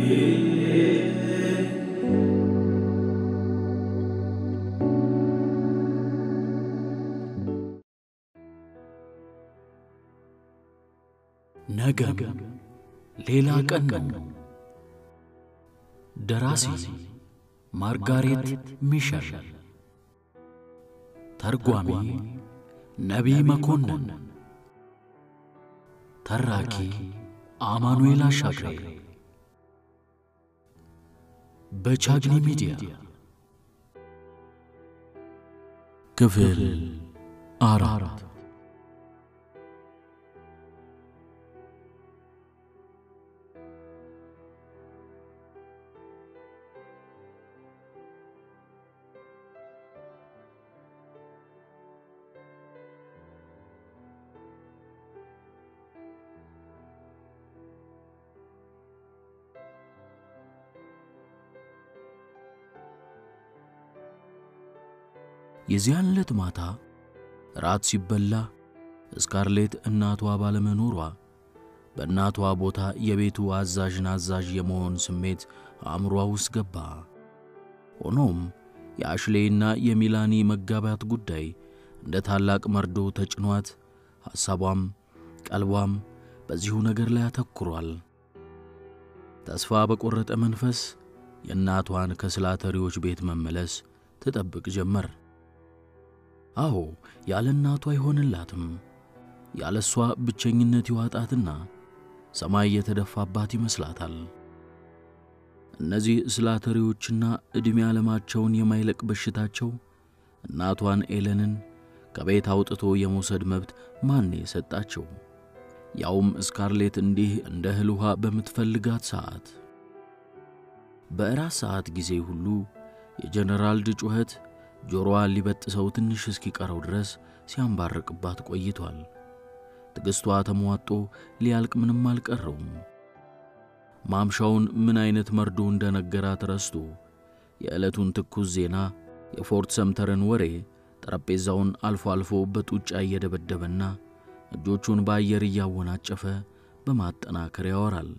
ነገም ሌላ ቀን ነው። ደራሲ ማርጋሬት ሚሸል፣ ተርጓሚ ነቢይ መኮንን፣ ተራኪ አማኑኤል አሻግሬ በቻግኒ ሚዲያ ክፍል አራት የዚያን ዕለት ማታ ራት ሲበላ ስካርሌት እናቷ ባለመኖሯ በእናቷ ቦታ የቤቱ አዛዥን አዛዥ የመሆን ስሜት አእምሯ ውስጥ ገባ። ሆኖም የአሽሌይና የሚላኒ መጋባት ጉዳይ እንደ ታላቅ መርዶ ተጭኗት ሐሳቧም ቀልቧም በዚሁ ነገር ላይ አተኩሯል። ተስፋ በቈረጠ መንፈስ የእናቷን ከስላተሪዎች ቤት መመለስ ትጠብቅ ጀመር። አዎ ያለ እናቷ አይሆንላትም። ያለ እሷ ብቸኝነት ይዋጣትና ሰማይ የተደፋባት ይመስላታል። እነዚህ ስላተሪዎችና ዕድሜ ዓለማቸውን የማይለቅ በሽታቸው እናቷን ኤለንን ከቤት አውጥቶ የመውሰድ መብት ማን የሰጣቸው? ያውም ስካርሌት እንዲህ እንደ እህል ውሃ በምትፈልጋት ሰዓት። በእራት ሰዓት ጊዜ ሁሉ የጀነራልድ ጩኸት ጆሮዋን ሊበጥሰው ትንሽ እስኪቀረው ድረስ ሲያንባርቅባት ቆይቷል። ትዕግሥቷ ተሟጦ ሊያልቅ ምንም አልቀረውም። ማምሻውን ምን ዐይነት መርዶ እንደነገራት ረስቶ የዕለቱን ትኩስ ዜና፣ የፎርት ሰምተርን ወሬ ጠረጴዛውን አልፎ አልፎ በጡጫ እየደበደበና እጆቹን በአየር እያወናጨፈ በማጠናከር ያወራል።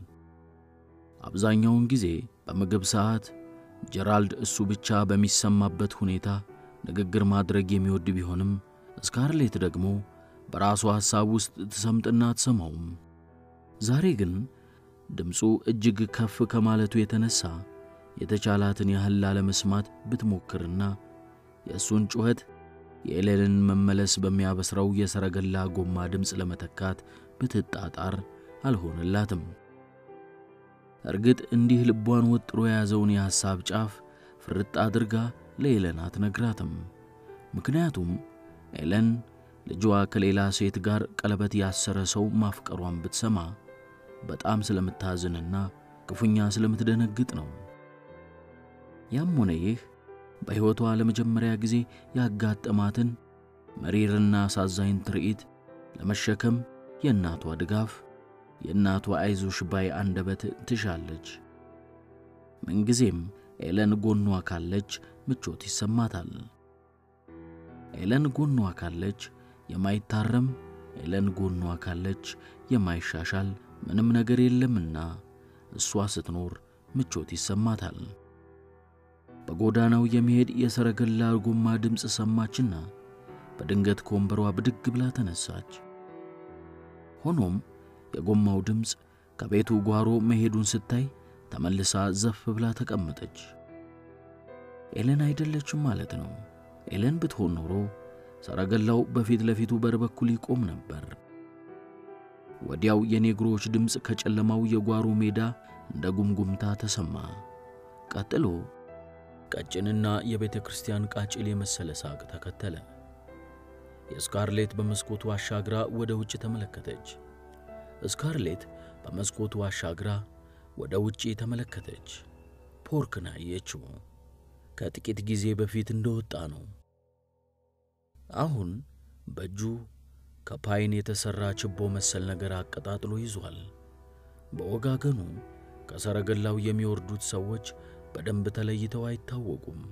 አብዛኛውን ጊዜ በምግብ ሰዓት ጀራልድ እሱ ብቻ በሚሰማበት ሁኔታ ንግግር ማድረግ የሚወድ ቢሆንም ስካርሌት ደግሞ በራሷ ሐሳብ ውስጥ ትሰምጥና አትሰማውም። ዛሬ ግን ድምፁ እጅግ ከፍ ከማለቱ የተነሣ የተቻላትን ያህል ላለመስማት ብትሞክርና የእሱን ጩኸት የኤሌንን መመለስ በሚያበስረው የሰረገላ ጎማ ድምፅ ለመተካት ብትጣጣር አልሆነላትም። እርግጥ እንዲህ ልቧን ወጥሮ የያዘውን የሐሳብ ጫፍ ፍርጥ አድርጋ ለኤለን አትነግራትም። ምክንያቱም ኤለን ልጇ ከሌላ ሴት ጋር ቀለበት ያሰረ ሰው ማፍቀሯን ብትሰማ በጣም ስለምታዝንና ክፉኛ ስለምትደነግጥ ነው። ያም ሆነ ይህ በሕይወቷ ለመጀመሪያ ጊዜ ያጋጠማትን መሪርና አሳዛኝ ትርኢት ለመሸከም የእናቷ ድጋፍ የእናቷ አይዞሽ ባይ አንደበት ትሻለች። ምንጊዜም ኤለን ጎኗ ካለች ምቾት ይሰማታል። ኤለን ጎኗ ካለች የማይታረም ኤለን ጎኗ ካለች የማይሻሻል ምንም ነገር የለምና እሷ ስትኖር ምቾት ይሰማታል። በጎዳናው የሚሄድ የሰረገላ ጎማ ድምፅ ሰማችና በድንገት ከወንበሯ ብድግ ብላ ተነሳች። ሆኖም የጎማው ድምፅ ከቤቱ ጓሮ መሄዱን ስታይ ተመልሳ ዘፍ ብላ ተቀመጠች። ኤለን አይደለችም ማለት ነው። ኤለን ብትሆን ኖሮ ሰረገላው በፊት ለፊቱ በር በኩል ይቆም ነበር። ወዲያው የኔግሮዎች ድምፅ ከጨለማው የጓሮ ሜዳ እንደ ጉምጉምታ ተሰማ። ቀጥሎ ቀጭንና የቤተ ክርስቲያን ቃጭል የመሰለ ሳቅ ተከተለ። የስካርሌት በመስኮቱ አሻግራ ወደ ውጭ ተመለከተች። ስካርሌት በመስኮቱ አሻግራ ወደ ውጪ ተመለከተች። ፖርክን አየችው። ከጥቂት ጊዜ በፊት እንደወጣ ነው። አሁን በእጁ ከፓይን የተሠራ ችቦ መሰል ነገር አቀጣጥሎ ይዟል። በወጋገኑ ከሰረገላው የሚወርዱት ሰዎች በደንብ ተለይተው አይታወቁም።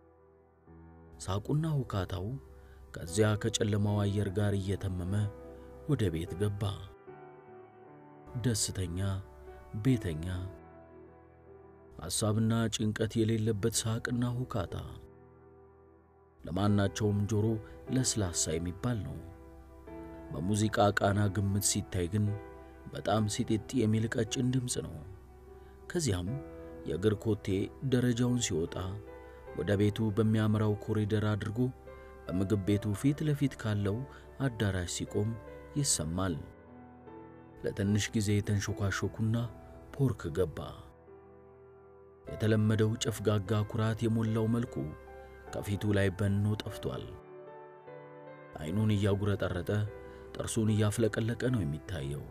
ሳቁና ሁካታው ከዚያ ከጨለማው አየር ጋር እየተመመ ወደ ቤት ገባ። ደስተኛ፣ ቤተኛ፣ ሐሳብና ጭንቀት የሌለበት ሳቅና ሁካታ ለማናቸውም ጆሮ ለስላሳ የሚባል ነው። በሙዚቃ ቃና ግምት ሲታይ ግን በጣም ሲጢጥ የሚል ቀጭን ድምፅ ነው። ከዚያም የእግር ኮቴ ደረጃውን ሲወጣ ወደ ቤቱ በሚያምራው ኮሪደር አድርጎ በምግብ ቤቱ ፊት ለፊት ካለው አዳራሽ ሲቆም ይሰማል። ለትንሽ ጊዜ የተንሾካሾኩና ፖርክ ገባ። የተለመደው ጨፍጋጋ ኩራት የሞላው መልኩ ከፊቱ ላይ በኖ ጠፍቷል። ዓይኑን እያጉረጠረጠ ጥርሱን እያፍለቀለቀ ነው የሚታየው።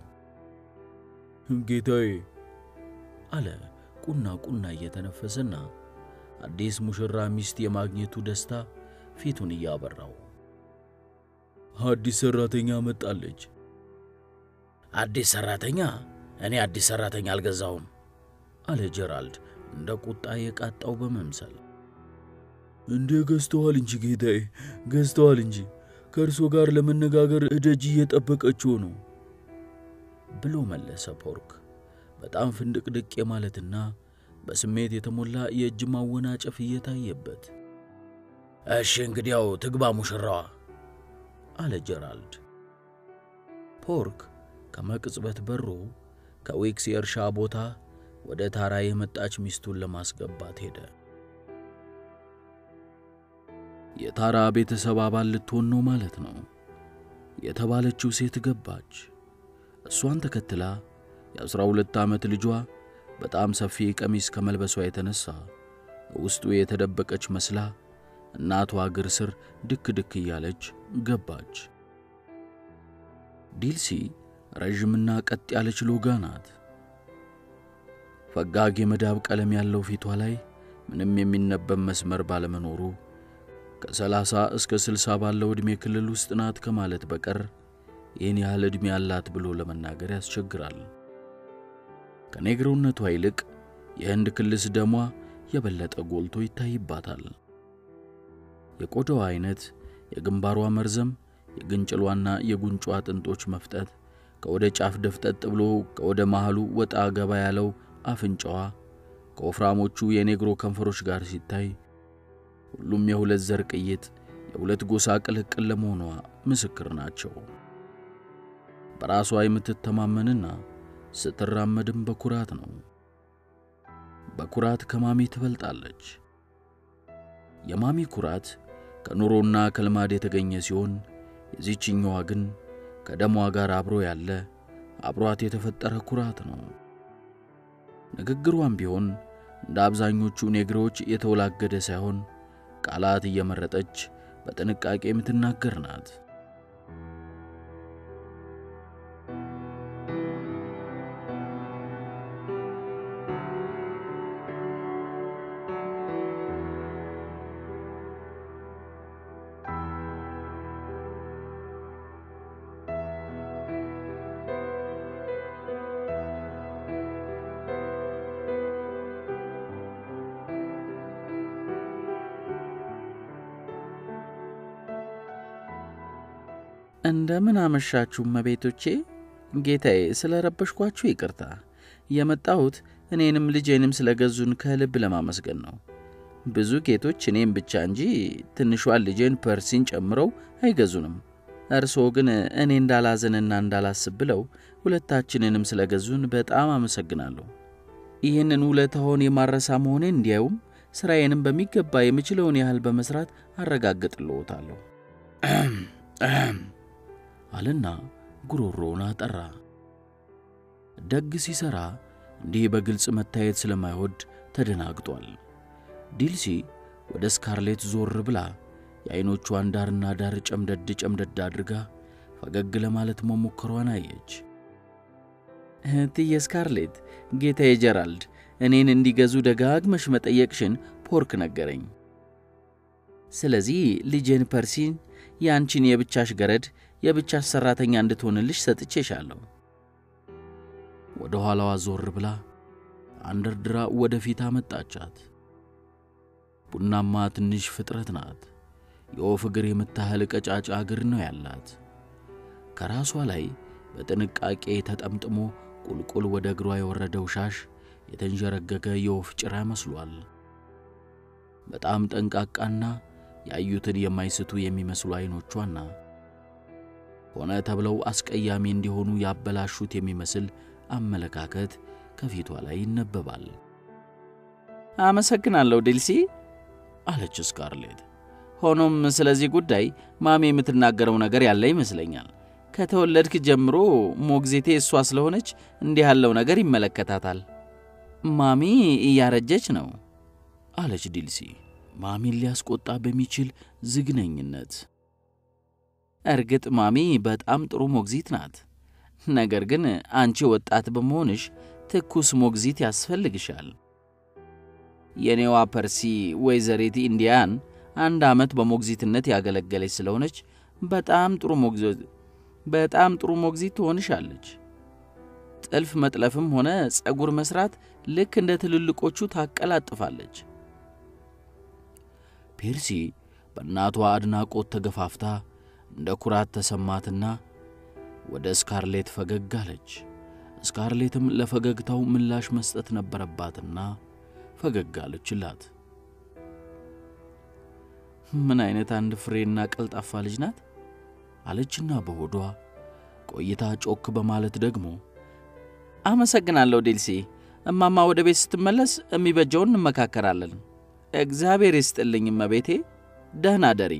ጌታዬ አለ ቁና ቁና እየተነፈሰና አዲስ ሙሽራ ሚስት የማግኘቱ ደስታ ፊቱን እያበራው። አዲስ ሰራተኛ መጣለች። አዲስ ሰራተኛ? እኔ አዲስ ሰራተኛ አልገዛውም አለ ጀራልድ እንደ ቁጣ የቃጣው በመምሰል። እንዴ ገዝተዋል እንጂ ጌታዬ፣ ገዝተዋል እንጂ ከእርሶ ጋር ለመነጋገር እደጅ እየጠበቀችው ነው ብሎ መለሰ ፖርክ በጣም ፍንድቅድቅ የማለትና በስሜት የተሞላ የእጅ ማወናጨፍ እየታየበት። እሺ እንግዲያው ትግባ ሙሽራዋ አለ ጀራልድ። ፖርክ ከመቅጽበት በሮ ከዊክስ የእርሻ ቦታ ወደ ታራ የመጣች ሚስቱን ለማስገባት ሄደ። የታራ ቤተሰብ አባል ልትሆን ነው ማለት ነው። የተባለችው ሴት ገባች። እሷን ተከትላ የአስራ ሁለት ዓመት ልጇ በጣም ሰፊ ቀሚስ ከመልበሷ የተነሳ ውስጡ የተደበቀች መስላ እናቷ እግር ስር ድክ ድክ እያለች ገባች። ዲልሲ ረዥምና ቀጥ ያለች ሎጋ ናት። ፈጋግ የመዳብ ቀለም ያለው ፊቷ ላይ ምንም የሚነበብ መስመር ባለመኖሩ ከሰላሳ እስከ ስልሳ ባለው ዕድሜ ክልል ውስጥ ናት ከማለት በቀር ይህን ያህል ዕድሜ አላት ብሎ ለመናገር ያስቸግራል። ከኔግሮነቷ ይልቅ የህንድ ክልስ ደሟ የበለጠ ጎልቶ ይታይባታል። የቆዳዋ አይነት፣ የግንባሯ መርዘም፣ የግንጭሏና የጉንጯ አጥንቶች መፍጠት፣ ከወደ ጫፍ ደፍጠጥ ብሎ ከወደ መሃሉ ወጣ ገባ ያለው አፍንጫዋ ከወፍራሞቹ የኔግሮ ከንፈሮች ጋር ሲታይ ሁሉም የሁለት ዘር ቅይጥ የሁለት ጎሳ ቅልቅል ለመሆኗ ምስክር ናቸው። በራሷ የምትተማመንና ስትራመድም በኩራት ነው። በኩራት ከማሚ ትበልጣለች። የማሚ ኩራት ከኑሮና ከልማድ የተገኘ ሲሆን የዚችኛዋ ግን ከደሟ ጋር አብሮ ያለ አብሯት የተፈጠረ ኩራት ነው። ንግግሯም ቢሆን እንደ አብዛኞቹ ኔግሮች የተወላገደ ሳይሆን ቃላት እየመረጠች በጥንቃቄ የምትናገር ናት። እንደምን አመሻችሁ መቤቶቼ። ጌታዬ ስለ ረበሽኳችሁ ይቅርታ። የመጣሁት እኔንም ልጄንም ስለ ገዙን ከልብ ለማመስገን ነው። ብዙ ጌቶች እኔም ብቻ እንጂ ትንሿን ልጄን ፐርሲን ጨምረው አይገዙንም። እርስዎ ግን እኔ እንዳላዘንና እንዳላስብ ብለው ሁለታችንንም ስለ ገዙን በጣም አመሰግናለሁ። ይህንን ውለታውን የማረሳ መሆኔን እንዲያዩም ሥራዬንም በሚገባ የምችለውን ያህል በመሥራት አረጋግጥልዎታለሁ አለና ጉሮሮውን አጠራ። ደግ ሲሠራ እንዲህ በግልጽ መታየት ስለማይወድ ተደናግጧል። ዲልሲ ወደ ስካርሌት ዞር ብላ የዐይኖቿን ዳርና ዳር ጨምደድ ጨምደድ አድርጋ ፈገግ ለማለት መሞከሯን አየች። እህትዬ ስካርሌት፣ ጌታዬ ጀራልድ እኔን እንዲገዙ ደጋግመሽ መጠየቅሽን ፖርክ ነገረኝ። ስለዚህ ልጄን ፐርሲን የአንቺን የብቻሽ ገረድ የብቻሽ ሠራተኛ እንድትሆንልሽ ሰጥቼሻለሁ። ወደ ኋላዋ ዞር ብላ አንደርድራ ወደ ፊት አመጣቻት። ቡናማ ትንሽ ፍጥረት ናት። የወፍ እግር የምታህል ቀጫጫ እግር ነው ያላት። ከራሷ ላይ በጥንቃቄ ተጠምጥሞ ቁልቁል ወደ እግሯ የወረደው ሻሽ የተንዠረገገ የወፍ ጭራ መስሏል። በጣም ጠንቃቃና ያዩትን የማይስቱ የሚመስሉ ዐይኖቿና ሆነ ተብለው አስቀያሚ እንዲሆኑ ያበላሹት የሚመስል አመለካከት ከፊቷ ላይ ይነበባል። አመሰግናለሁ ዲልሲ አለች ስካርሌት። ሆኖም ስለዚህ ጉዳይ ማሚ የምትናገረው ነገር ያለ ይመስለኛል። ከተወለድክ ጀምሮ ሞግዚቴ እሷ ስለሆነች እንዲህ ያለው ነገር ይመለከታታል። ማሚ እያረጀች ነው አለች ዲልሲ ማሚን ሊያስቆጣ በሚችል ዝግነኝነት። እርግጥ ማሚ በጣም ጥሩ ሞግዚት ናት። ነገር ግን አንቺ ወጣት በመሆንሽ ትኩስ ሞግዚት ያስፈልግሻል። የኔዋ ፐርሲ ወይዘሪት ኢንዲያን አንድ ዓመት በሞግዚትነት ያገለገለች ስለሆነች በጣም ጥሩ ሞግዚት በጣም ጥሩ ሞግዚት ትሆንሻለች። ጥልፍ መጥለፍም ሆነ ጸጉር መስራት ልክ እንደ ትልልቆቹ ታቀላጥፋለች። ፔርሲ በእናቷ አድናቆት ተገፋፍታ እንደ ኩራት ተሰማትና ወደ ስካርሌት ፈገግ አለች። ስካርሌትም ለፈገግታው ምላሽ መስጠት ነበረባትና ፈገግ አለችላት። ምን አይነት አንድ ፍሬና ቀልጣፋ ልጅ ናት አለችና በሆዷ ቆይታ ጮክ በማለት ደግሞ አመሰግናለሁ ዴልሲ። እማማ ወደ ቤት ስትመለስ የሚበጀውን እንመካከራለን። እግዚአብሔር ይስጥልኝ እመቤቴ፣ ደህና ደሪ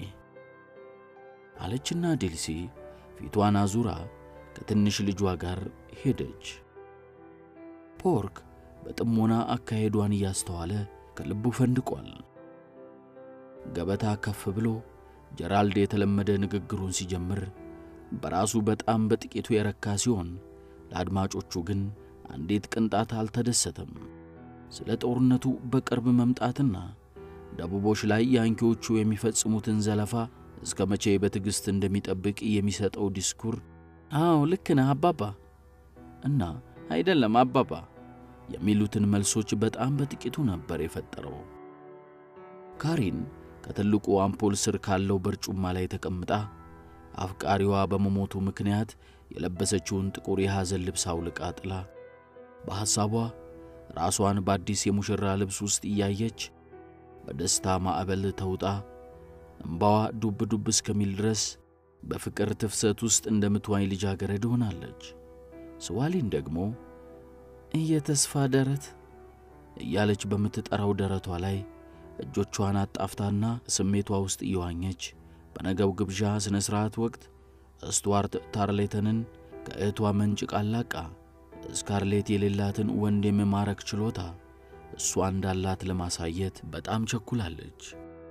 አለችና ዴልሲ ፊቷን አዙራ ከትንሽ ልጇ ጋር ሄደች። ፖርክ በጥሞና አካሄዷን እያስተዋለ ከልቡ ፈንድቋል። ገበታ ከፍ ብሎ ጀራልድ የተለመደ ንግግሩን ሲጀምር በራሱ በጣም በጥቂቱ የረካ ሲሆን ለአድማጮቹ ግን አንዲት ቅንጣት አልተደሰተም። ስለ ጦርነቱ በቅርብ መምጣትና ደቡቦች ላይ ያንኪዎቹ የሚፈጽሙትን ዘለፋ እስከ መቼ በትዕግሥት እንደሚጠብቅ የሚሰጠው ዲስኩር አዎ ልክ ነህ አባባ እና አይደለም አባባ የሚሉትን መልሶች በጣም በጥቂቱ ነበር የፈጠረው። ካሪን ከትልቁ አምፖል ስር ካለው በርጩማ ላይ ተቀምጣ አፍቃሪዋ በመሞቱ ምክንያት የለበሰችውን ጥቁር የሐዘን ልብስ አውልቃ ጥላ በሐሳቧ ራሷን በአዲስ የሙሽራ ልብስ ውስጥ እያየች በደስታ ማዕበል ተውጣ እምባዋ ዱብ ዱብ እስከሚል ድረስ በፍቅር ትፍሰት ውስጥ እንደምትዋኝ ልጃገረድ ሆናለች። ስዋሊን ደግሞ እየተስፋ ደረት እያለች በምትጠራው ደረቷ ላይ እጆቿን አጣፍታና ስሜቷ ውስጥ እየዋኘች በነገው ግብዣ ሥነ ሥርዓት ወቅት ስቱዋርት ታርሌተንን ከእህቷ መንጭቅ አላቃ ስካርሌት የሌላትን ወንድ የመማረክ ችሎታ እሷ እንዳላት ለማሳየት በጣም ቸኩላለች።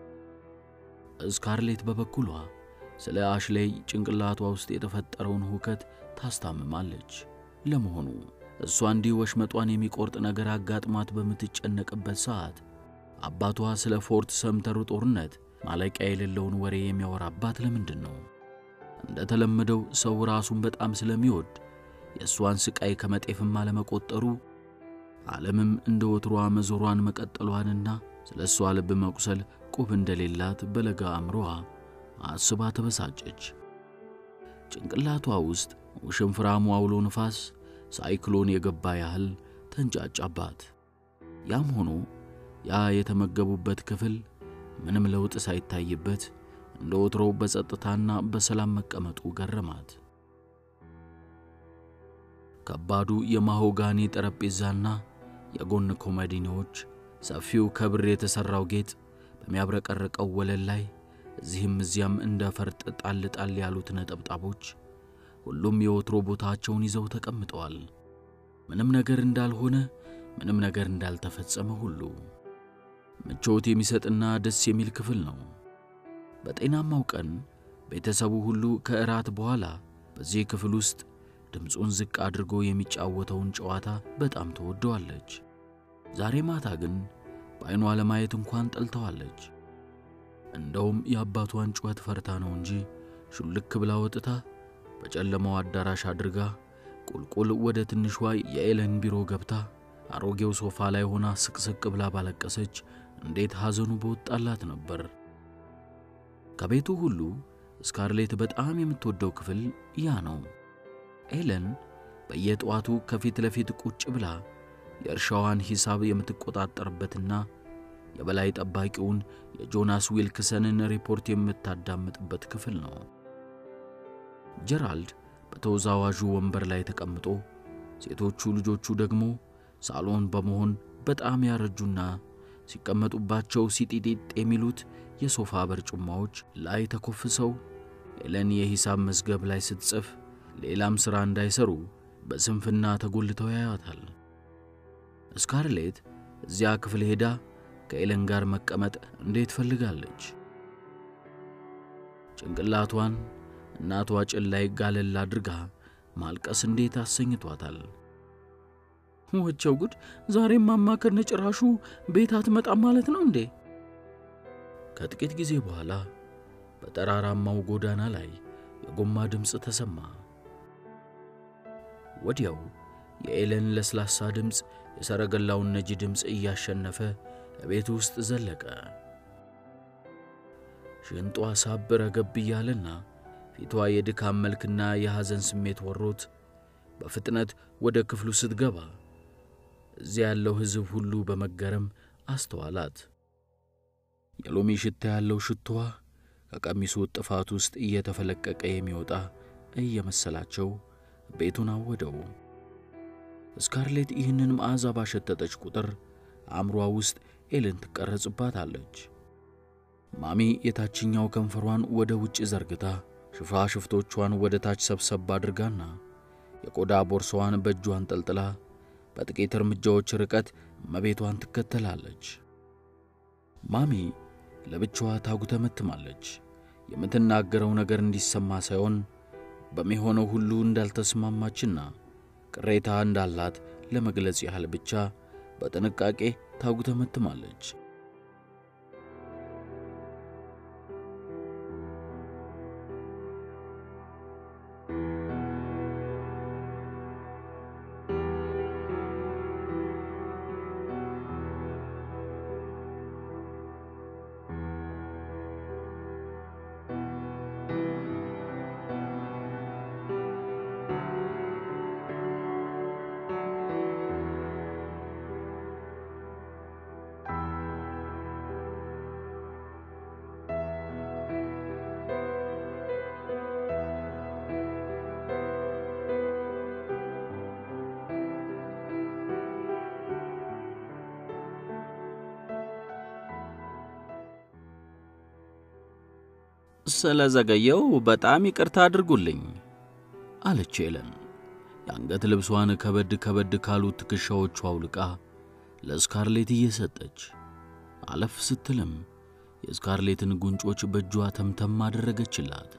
ስካርሌት በበኩሏ ስለ አሽሌይ ጭንቅላቷ ውስጥ የተፈጠረውን ሁከት ታስታምማለች። ለመሆኑ እሷ እንዲህ ወሽመጧን የሚቆርጥ ነገር አጋጥሟት በምትጨነቅበት ሰዓት አባቷ ስለ ፎርት ሰምተሩ ጦርነት ማለቂያ የሌለውን ወሬ የሚያወራባት ለምንድን ነው? እንደ ተለመደው ሰው ራሱን በጣም ስለሚወድ የእሷን ስቃይ ከመጤፍም አለመቆጠሩ ዓለምም እንደ ወትሮዋ መዞሯን መቀጠሏንና ስለ እሷ ልብ መቁሰል ቁብ እንደሌላት በለጋ አእምሮዋ አስባ ተበሳጨች። ጭንቅላቷ ውስጥ ውሽንፍራሙ አውሎ ንፋስ ሳይክሎን የገባ ያህል ተንጫጫባት። ያም ሆኖ ያ የተመገቡበት ክፍል ምንም ለውጥ ሳይታይበት እንደ ወትሮው በጸጥታና በሰላም መቀመጡ ገረማት። ከባዱ የማሆጋኒ ጠረጴዛና የጎን ኮመዲኖች፣ ሰፊው ከብር የተሠራው ጌጥ በሚያብረቀርቀው ወለል ላይ እዚህም እዚያም እንደ ፈርጥ ጣል ጣል ያሉት ነጠብጣቦች ሁሉም የወትሮ ቦታቸውን ይዘው ተቀምጠዋል። ምንም ነገር እንዳልሆነ፣ ምንም ነገር እንዳልተፈጸመ ሁሉ ምቾት የሚሰጥና ደስ የሚል ክፍል ነው። በጤናማው ቀን ቤተሰቡ ሁሉ ከእራት በኋላ በዚህ ክፍል ውስጥ ድምፁን ዝቅ አድርጎ የሚጫወተውን ጨዋታ በጣም ትወደዋለች። ዛሬ ማታ ግን በዐይኗ ለማየት እንኳን ጠልተዋለች። እንደውም የአባቷን ጩኸት ፈርታ ነው እንጂ ሹልክ ብላ ወጥታ በጨለማው አዳራሽ አድርጋ ቁልቁል ወደ ትንሿ የኤለን ቢሮ ገብታ አሮጌው ሶፋ ላይ ሆና ስቅስቅ ብላ ባለቀሰች እንዴት ሐዘኑ በወጣላት ነበር። ከቤቱ ሁሉ ስካርሌት በጣም የምትወደው ክፍል ያ ነው። ኤለን በየጠዋቱ ከፊት ለፊት ቁጭ ብላ የእርሻዋን ሂሳብ የምትቆጣጠርበትና የበላይ ጠባቂውን የጆናስ ዊልክሰንን ሪፖርት የምታዳምጥበት ክፍል ነው። ጀራልድ በተወዛዋዡ ወንበር ላይ ተቀምጦ ሴቶቹ ልጆቹ ደግሞ ሳሎን በመሆን በጣም ያረጁና ሲቀመጡባቸው ሲጢጢጥ የሚሉት የሶፋ በርጩማዎች ላይ ተኮፍሰው ኤለን የሂሳብ መዝገብ ላይ ስትጽፍ ሌላም ሥራ እንዳይሰሩ በስንፍና ተጎልተው ያያታል። ስካርሌት እዚያ ክፍል ሄዳ ከኤለን ጋር መቀመጥ እንዴት ፈልጋለች። ጭንቅላቷን እናቷ ጭን ላይ ጋለል አድርጋ ማልቀስ እንዴት አሰኝቷታል። ወቸው ጉድ! ዛሬም ማማ ከነጭራሹ ቤት አትመጣም ማለት ነው እንዴ? ከጥቂት ጊዜ በኋላ በጠራራማው ጎዳና ላይ የጎማ ድምፅ ተሰማ። ወዲያው የኤለን ለስላሳ ድምፅ የሰረገላውን ነጂ ድምፅ እያሸነፈ ቤት ውስጥ ዘለቀ። ሽንጧ ሳብ ረገብ እያለና ፊቷ የድካም መልክና የሐዘን ስሜት ወሮት በፍጥነት ወደ ክፍሉ ስትገባ እዚያ ያለው ሕዝብ ሁሉ በመገረም አስተዋላት። የሎሚ ሽታ ያለው ሽቶዋ ከቀሚሱ ጥፋት ውስጥ እየተፈለቀቀ የሚወጣ እየመሰላቸው ቤቱን አወደው። ስካርሌት ይህንን መዓዛ ባሸተተች ቁጥር አእምሯ ውስጥ ኤልን ትቀረጽባታለች። ማሚ የታችኛው ከንፈሯን ወደ ውጭ ዘርግታ ሽፋሽፍቶቿን ወደ ታች ሰብሰብ አድርጋና የቆዳ ቦርሳዋን በእጇ አንጠልጥላ በጥቂት እርምጃዎች ርቀት እመቤቷን ትከተላለች። ማሚ ለብቻዋ ታጉተመትማለች። የምትናገረው ነገር እንዲሰማ ሳይሆን በሚሆነው ሁሉ እንዳልተስማማችና ቅሬታ እንዳላት ለመግለጽ ያህል ብቻ በጥንቃቄ ታጉተመትማለች። ስለ ዘገየው በጣም ይቅርታ አድርጉልኝ አለች ኤለን የአንገት ልብሷን ከበድ ከበድ ካሉት ትከሻዎቿ አውልቃ ለስካርሌት እየሰጠች አለፍ ስትልም የስካርሌትን ጉንጮች በእጇ ተምተም አደረገችላት።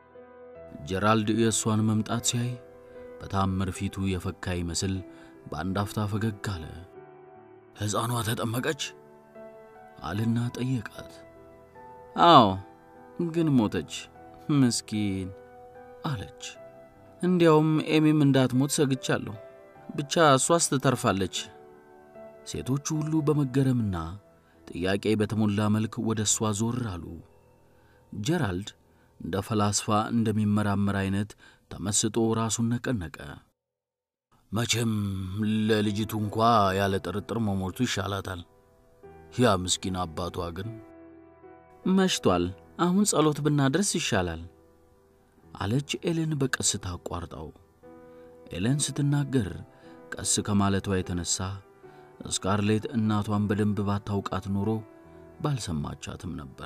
ጀራልድ የእሷን መምጣት ሲያይ በታምር ፊቱ የፈካ ይመስል በአንድ አፍታ ፈገግ አለ። ሕፃኗ ተጠመቀች አልና ጠየቃት። አዎ ግን ሞተች። ምስኪን አለች። እንዲያውም ኤሚም እንዳትሞት ሰግቻለሁ። ብቻ እሷስ ትተርፋለች። ሴቶቹ ሁሉ በመገረምና ጥያቄ በተሞላ መልክ ወደ እሷ ዞር አሉ። ጀራልድ እንደ ፈላስፋ እንደሚመራመር አይነት ተመስጦ ራሱን ነቀነቀ። መቼም ለልጅቱ እንኳ ያለ ጥርጥር መሞቱ ይሻላታል። ያ ምስኪን አባቷ ግን መሽቷል። አሁን ጸሎት ብናደርስ ይሻላል አለች ኤለን በቀስታ አቋርጣው። ኤለን ስትናገር ቀስ ከማለቷ የተነሳ ስካርሌት እናቷን በደንብ ባታውቃት ኖሮ ባልሰማቻትም ነበር።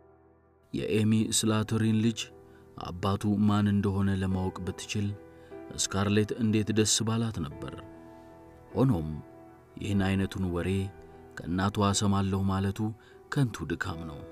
የኤሚ ስላተሪን ልጅ አባቱ ማን እንደሆነ ለማወቅ ብትችል ስካርሌት እንዴት ደስ ባላት ነበር። ሆኖም ይህን አይነቱን ወሬ ከእናቷ እሰማለሁ ማለቱ ከንቱ ድካም ነው።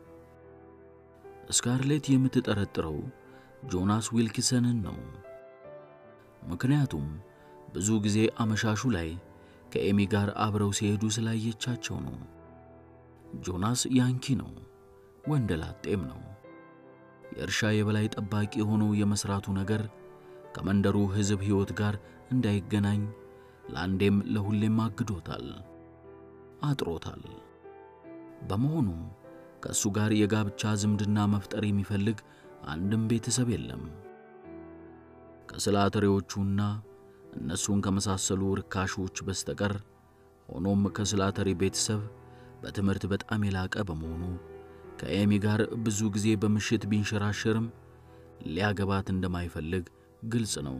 ስካርሌት የምትጠረጥረው ጆናስ ዊልኪሰንን ነው። ምክንያቱም ብዙ ጊዜ አመሻሹ ላይ ከኤሚ ጋር አብረው ሲሄዱ ስላየቻቸው ነው። ጆናስ ያንኪ ነው፣ ወንደላጤም ነው። የእርሻ የበላይ ጠባቂ ሆኖ የመሥራቱ ነገር ከመንደሩ ሕዝብ ሕይወት ጋር እንዳይገናኝ ለአንዴም ለሁሌም አግዶታል፣ አጥሮታል። በመሆኑም ከእሱ ጋር የጋብቻ ዝምድና መፍጠር የሚፈልግ አንድም ቤተሰብ የለም። ከስላተሬዎቹና እነሱን ከመሳሰሉ ርካሾች በስተቀር ሆኖም ከስላተሪ ቤተሰብ በትምህርት በጣም የላቀ በመሆኑ ከኤሚ ጋር ብዙ ጊዜ በምሽት ቢንሸራሸርም ሊያገባት እንደማይፈልግ ግልጽ ነው።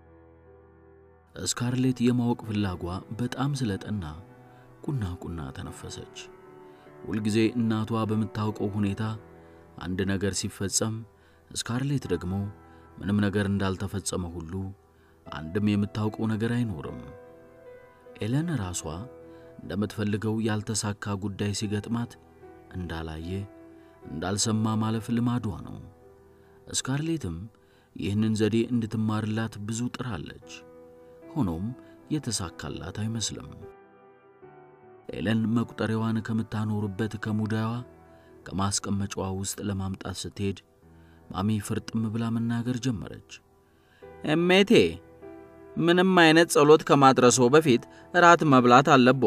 ስካርሌት የማወቅ ፍላጓ በጣም ስለጠና ቁና ቁና ተነፈሰች። ሁልጊዜ እናቷ በምታውቀው ሁኔታ አንድ ነገር ሲፈጸም፣ ስካርሌት ደግሞ ምንም ነገር እንዳልተፈጸመ ሁሉ አንድም የምታውቀው ነገር አይኖርም። ኤለን ራሷ እንደምትፈልገው ያልተሳካ ጉዳይ ሲገጥማት እንዳላየ እንዳልሰማ ማለፍ ልማዷ ነው። ስካርሌትም ይህንን ዘዴ እንድትማርላት ብዙ ጥራለች። ሆኖም የተሳካላት አይመስልም። ኤለን መቁጠሪያዋን ከምታኖርበት ከሙዳዋ ከማስቀመጫዋ ውስጥ ለማምጣት ስትሄድ ማሚ ፍርጥም ብላ መናገር ጀመረች። እሜቴ ምንም አይነት ጸሎት ከማድረሶ በፊት እራት መብላት አለቦ።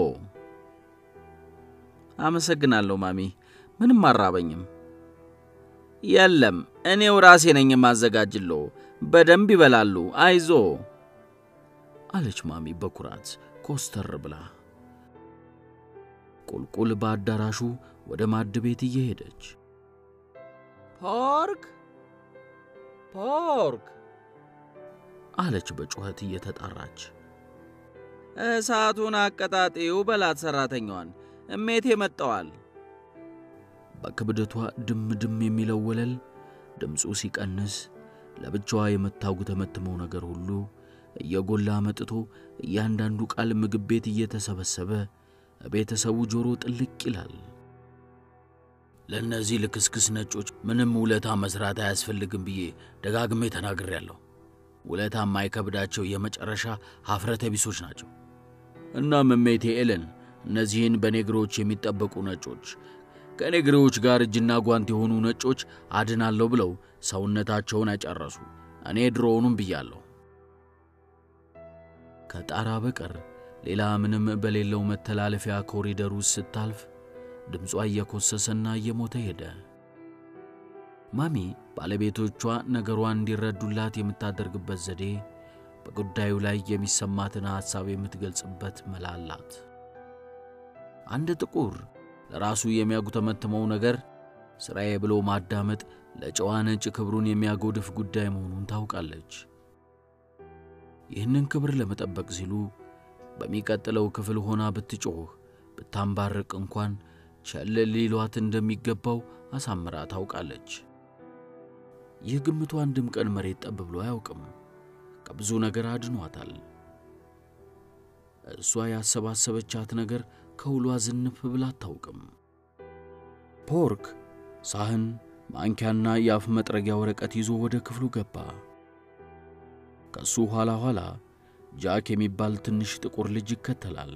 አመሰግናለሁ ማሚ፣ ምንም አራበኝም። የለም እኔው ራሴ ነኝ የማዘጋጅሎ። በደንብ ይበላሉ፣ አይዞ አለች ማሚ በኩራት ኮስተር ብላ ቁልቁል በአዳራሹ ወደ ማድ ቤት እየሄደች ፖርክ ፖርክ አለች በጩኸት እየተጣራች። እሳቱን አቀጣጤው በላት ሠራተኛዋን፣ እሜቴ መጥተዋል። በክብደቷ ድም ድም የሚለው ወለል ድምፁ ሲቀንስ ለብቻዋ የምታጉተመትመው ነገር ሁሉ እየጎላ መጥቶ እያንዳንዱ ቃል ምግብ ቤት እየተሰበሰበ ቤተሰቡ ጆሮ ጥልቅ ይላል። ለእነዚህ ልክስክስ ነጮች ምንም ውለታ መስራት አያስፈልግም ብዬ ደጋግሜ ተናግሬያለሁ። ውለታ የማይከብዳቸው የመጨረሻ ሀፍረተ ቢሶች ናቸው። እናም እሜቴ ኤለን እነዚህን በኔግሮች የሚጠበቁ ነጮች ከኔግሮዎች ጋር እጅና ጓንት የሆኑ ነጮች አድናለሁ ብለው ሰውነታቸውን አይጨረሱ። እኔ ድሮውኑም ብያለሁ። ከጣራ በቀር ሌላ ምንም በሌለው መተላለፊያ ኮሪደር ውስጥ ስታልፍ ድምጿ እየኮሰሰና እየሞተ ሄደ። ማሚ ባለቤቶቿ ነገሯን እንዲረዱላት የምታደርግበት ዘዴ በጉዳዩ ላይ የሚሰማትን ሐሳብ የምትገልጽበት መላ አላት። አንድ ጥቁር ለራሱ የሚያጉተመትመው ነገር ሥራዬ ብሎ ማዳመጥ ለጨዋ ነጭ ክብሩን የሚያጎድፍ ጉዳይ መሆኑን ታውቃለች። ይህንን ክብር ለመጠበቅ ሲሉ በሚቀጥለው ክፍል ሆና ብትጮህ ብታንባርቅ እንኳን ቸል ሊሏት እንደሚገባው አሳምራ ታውቃለች። ይህ ግምቷ አንድም ቀን መሬት ጠብ ብሎ አያውቅም። ከብዙ ነገር አድኗታል። እሷ ያሰባሰበቻት ነገር ከውሏ ዝንፍ ብላ አታውቅም። ፖርክ ሳህን፣ ማንኪያና የአፍ መጥረጊያ ወረቀት ይዞ ወደ ክፍሉ ገባ። ከሱ ኋላ ኋላ ጃክ የሚባል ትንሽ ጥቁር ልጅ ይከተላል።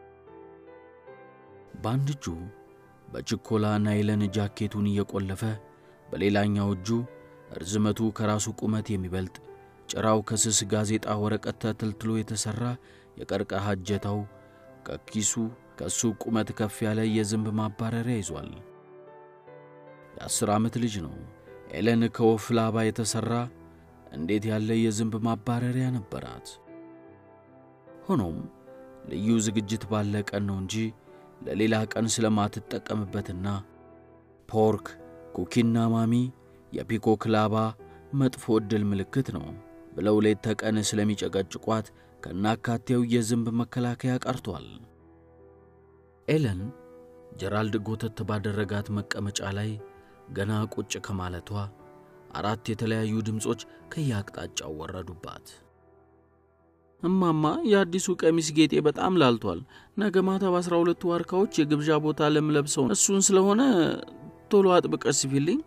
በአንድ እጁ በችኮላ ናይለን ጃኬቱን እየቆለፈ በሌላኛው እጁ ርዝመቱ ከራሱ ቁመት የሚበልጥ ጭራው ከስስ ጋዜጣ ወረቀት ተተልትሎ የተሠራ የቀርከሃ እጀታው ከኪሱ ከእሱ ቁመት ከፍ ያለ የዝንብ ማባረሪያ ይዟል። የአስር ዓመት ልጅ ነው። ኤለን ከወፍ ላባ የተሠራ እንዴት ያለ የዝንብ ማባረሪያ ነበራት! ሆኖም ልዩ ዝግጅት ባለ ቀን ነው እንጂ ለሌላ ቀን ስለማትጠቀምበትና ፖርክ ኩኪና ማሚ የፒኮክ ላባ መጥፎ ዕድል ምልክት ነው ብለው ሌት ተቀን ስለሚጨቀጭቋት ከናካቴው የዝንብ መከላከያ ቀርቷል። ኤለን ጀራልድ ጎተት ባደረጋት መቀመጫ ላይ ገና ቁጭ ከማለቷ አራት የተለያዩ ድምፆች ከየአቅጣጫው ወረዱባት። እማማ የአዲሱ ቀሚስ ጌጤ በጣም ላልቷል። ነገ ማታ በአስራ ሁለቱ ዋርካዎች የግብዣ ቦታ ለምለብሰው እሱን ስለሆነ ቶሎ አጥብቀሽ ስፊልኝ።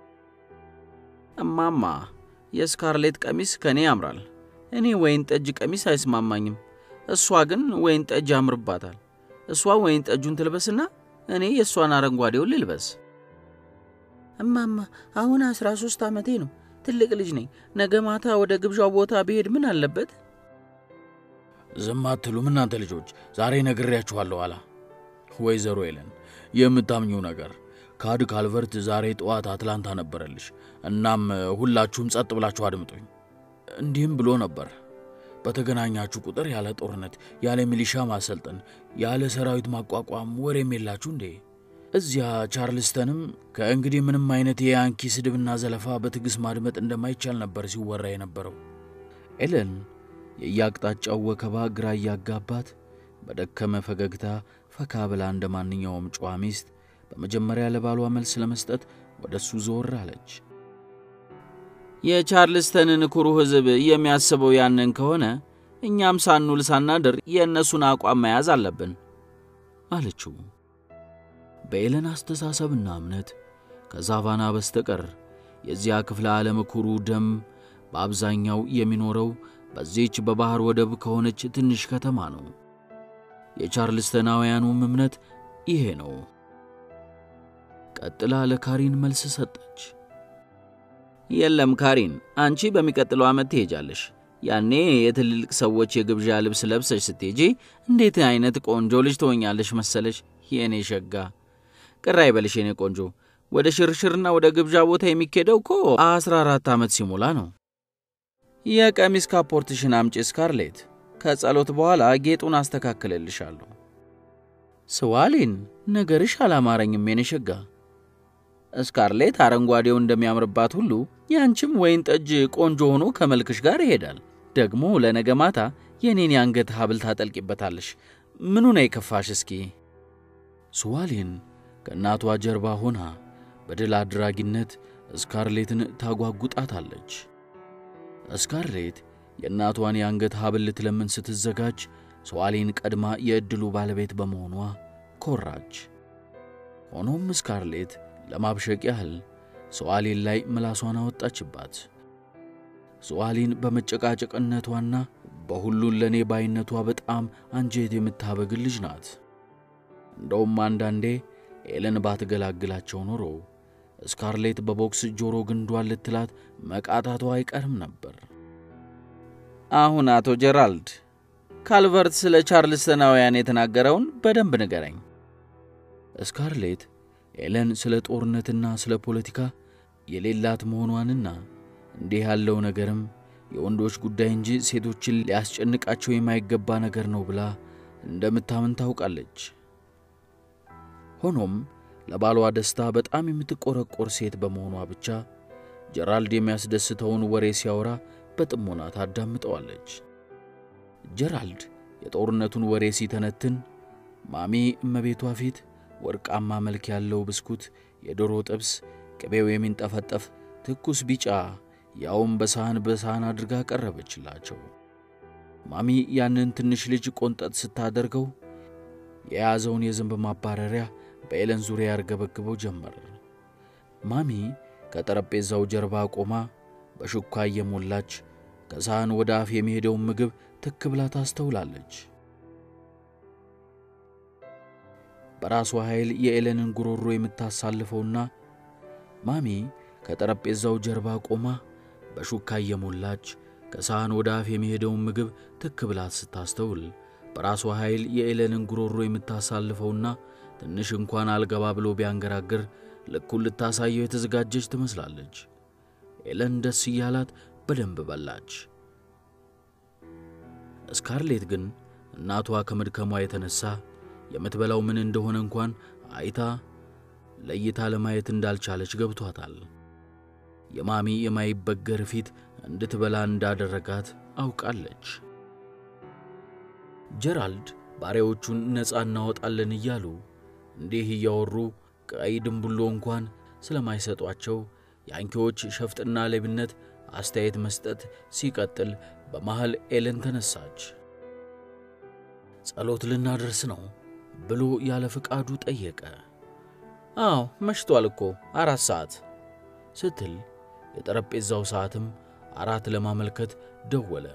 እማማ የስካርሌት ቀሚስ ከእኔ ያምራል። እኔ ወይን ጠጅ ቀሚስ አይስማማኝም። እሷ ግን ወይን ጠጅ ያምርባታል። እሷ ወይን ጠጁን ትልበስና እኔ የእሷን አረንጓዴውን ልልበስ። እማማ አሁን አስራ ሦስት ዓመቴ ነው። ትልቅ ልጅ ነኝ። ነገ ማታ ወደ ግብዣው ቦታ ብሄድ ምን አለበት? ዝም አትሉም እናንተ ልጆች? ዛሬ ነግሬያችኋለሁ አላ ወይዘሮ ኤለን የምታምኚው ነገር ካድ ካልቨርት ዛሬ ጠዋት አትላንታ ነበረልሽ። እናም ሁላችሁም ጸጥ ብላችሁ አድምጡኝ። እንዲህም ብሎ ነበር፣ በተገናኛችሁ ቁጥር ያለ ጦርነት፣ ያለ ሚሊሻ ማሰልጠን፣ ያለ ሰራዊት ማቋቋም ወሬም የላችሁ እንዴ? እዚያ ቻርልስተንም ከእንግዲህ ምንም አይነት የያንኪ ስድብና ዘለፋ በትዕግሥት ማድመጥ እንደማይቻል ነበር ሲወራ የነበረው። ኤለን የየአቅጣጫው ወከባ ግራ እያጋባት በደከመ ፈገግታ ፈካ ብላ እንደ ማንኛውም ጨዋ ሚስት በመጀመሪያ ለባሏ መልስ ለመስጠት ወደ እሱ ዞር አለች። የቻርልስተንን ኩሩ ሕዝብ የሚያስበው ያንን ከሆነ እኛም ሳንውል ሳናድር የእነሱን አቋም መያዝ አለብን አለችው። በኤለን አስተሳሰብና እምነት ከዛቫና በስተቀር የዚያ ክፍለ ዓለም ኩሩ ደም በአብዛኛው የሚኖረው በዚህች በባሕር ወደብ ከሆነች ትንሽ ከተማ ነው። የቻርልስተናውያኑም እምነት ይሄ ነው። ቀጥላ ለካሪን መልስ ሰጠች። የለም ካሪን፣ አንቺ በሚቀጥለው ዓመት ትሄጃለሽ። ያኔ የትልልቅ ሰዎች የግብዣ ልብስ ለብሰሽ ስትሄጂ እንዴት አይነት ቆንጆ ልጅ ትሆኛለሽ መሰለሽ የእኔ ሸጋ። ቅር አይበልሽ የኔ ቆንጆ። ወደ ሽርሽርና ወደ ግብዣ ቦታ የሚኬደው እኮ አስራ አራት ዓመት ሲሞላ ነው። የቀሚስ ካፖርትሽን አምጪ ስካርሌት። ከጸሎት በኋላ ጌጡን አስተካክልልሻለሁ። ስዋሊን፣ ነገርሽ አላማረኝም የኔ ሸጋ። ስካርሌት አረንጓዴው እንደሚያምርባት ሁሉ ያንቺም ወይን ጠጅ ቆንጆ ሆኖ ከመልክሽ ጋር ይሄዳል። ደግሞ ለነገ ማታ የኔን የአንገት ሐብል ታጠልቂበታለሽ። ምኑ ነው የከፋሽ? እስኪ ስዋሊን ከእናቷ ጀርባ ሆና በድል አድራጊነት ስካርሌትን ታጓጉጣታለች። ስካርሌት የእናቷን የአንገት ሐብል ልትለምን ስትዘጋጅ ስዋሊን ቀድማ የዕድሉ ባለቤት በመሆኗ ኮራች። ሆኖም ስካርሌት ለማብሸቅ ያህል ስዋሊን ላይ ምላሷን አወጣችባት። ስዋሊን በመጨቃጨቅነቷና በሁሉን ለእኔ ባይነቷ በጣም አንጀት የምታበግል ልጅ ናት። እንደውም አንዳንዴ ኤለን ባትገላግላቸው ኖሮ ስካርሌት በቦክስ ጆሮ ግንዷን ልትላት መቃታቷ አይቀርም ነበር። አሁን አቶ ጀራልድ ካልቨርት ስለ ቻርልስተናውያን የተናገረውን በደንብ ንገረኝ። ስካርሌት ኤለን ስለ ጦርነትና ስለ ፖለቲካ የሌላት መሆኗንና እንዲህ ያለው ነገርም የወንዶች ጉዳይ እንጂ ሴቶችን ሊያስጨንቃቸው የማይገባ ነገር ነው ብላ እንደምታምን ታውቃለች። ሆኖም ለባሏ ደስታ በጣም የምትቆረቆር ሴት በመሆኗ ብቻ ጀራልድ የሚያስደስተውን ወሬ ሲያወራ በጥሞና ታዳምጠዋለች። ጀራልድ የጦርነቱን ወሬ ሲተነትን ማሚ እመቤቷ ፊት ወርቃማ መልክ ያለው ብስኩት፣ የዶሮ ጥብስ፣ ቅቤው የሚንጠፈጠፍ ትኩስ ቢጫ ያውም በሳህን በሳህን አድርጋ ቀረበችላቸው። ማሚ ያንን ትንሽ ልጅ ቆንጠጥ ስታደርገው የያዘውን የዝንብ ማባረሪያ በኤለን ዙሪያ ያርገበግበው ጀመር። ማሚ ከጠረጴዛው ጀርባ ቆማ በሹካ እየሞላች ከሳህን ወደ አፍ የሚሄደውን ምግብ ትክ ብላ ታስተውላለች። በራሷ ኃይል የኤለንን ጉሮሮ የምታሳልፈውና ማሚ ከጠረጴዛው ጀርባ ቆማ በሹካ እየሞላች ከሳህን ወደ አፍ የሚሄደውን ምግብ ትክ ብላ ስታስተውል በራሷ ኃይል የኤለንን ጉሮሮ የምታሳልፈውና ትንሽ እንኳን አልገባ ብሎ ቢያንገራግር ልኩን ልታሳየው የተዘጋጀች ትመስላለች። ኤለን ደስ እያላት በደንብ በላች። ስካርሌት ግን እናቷ ከመድከሟ የተነሳ የምትበላው ምን እንደሆነ እንኳን አይታ ለይታ ለማየት እንዳልቻለች ገብቷታል። የማሚ የማይበገር ፊት እንድትበላ እንዳደረጋት አውቃለች። ጀራልድ ባሪያዎቹን ነፃ እናወጣለን እያሉ እንዲህ እያወሩ ቀይ ድንቡሎ እንኳን ስለማይሰጧቸው ያንኪዎች ሸፍጥና ሌብነት አስተያየት መስጠት ሲቀጥል በመሃል ኤለን ተነሳች። ጸሎት ልናደርስ ነው ብሎ ያለ ፍቃዱ ጠየቀ። አዎ መሽቷል እኮ አራት ሰዓት ስትል የጠረጴዛው ሰዓትም አራት ለማመልከት ደወለ።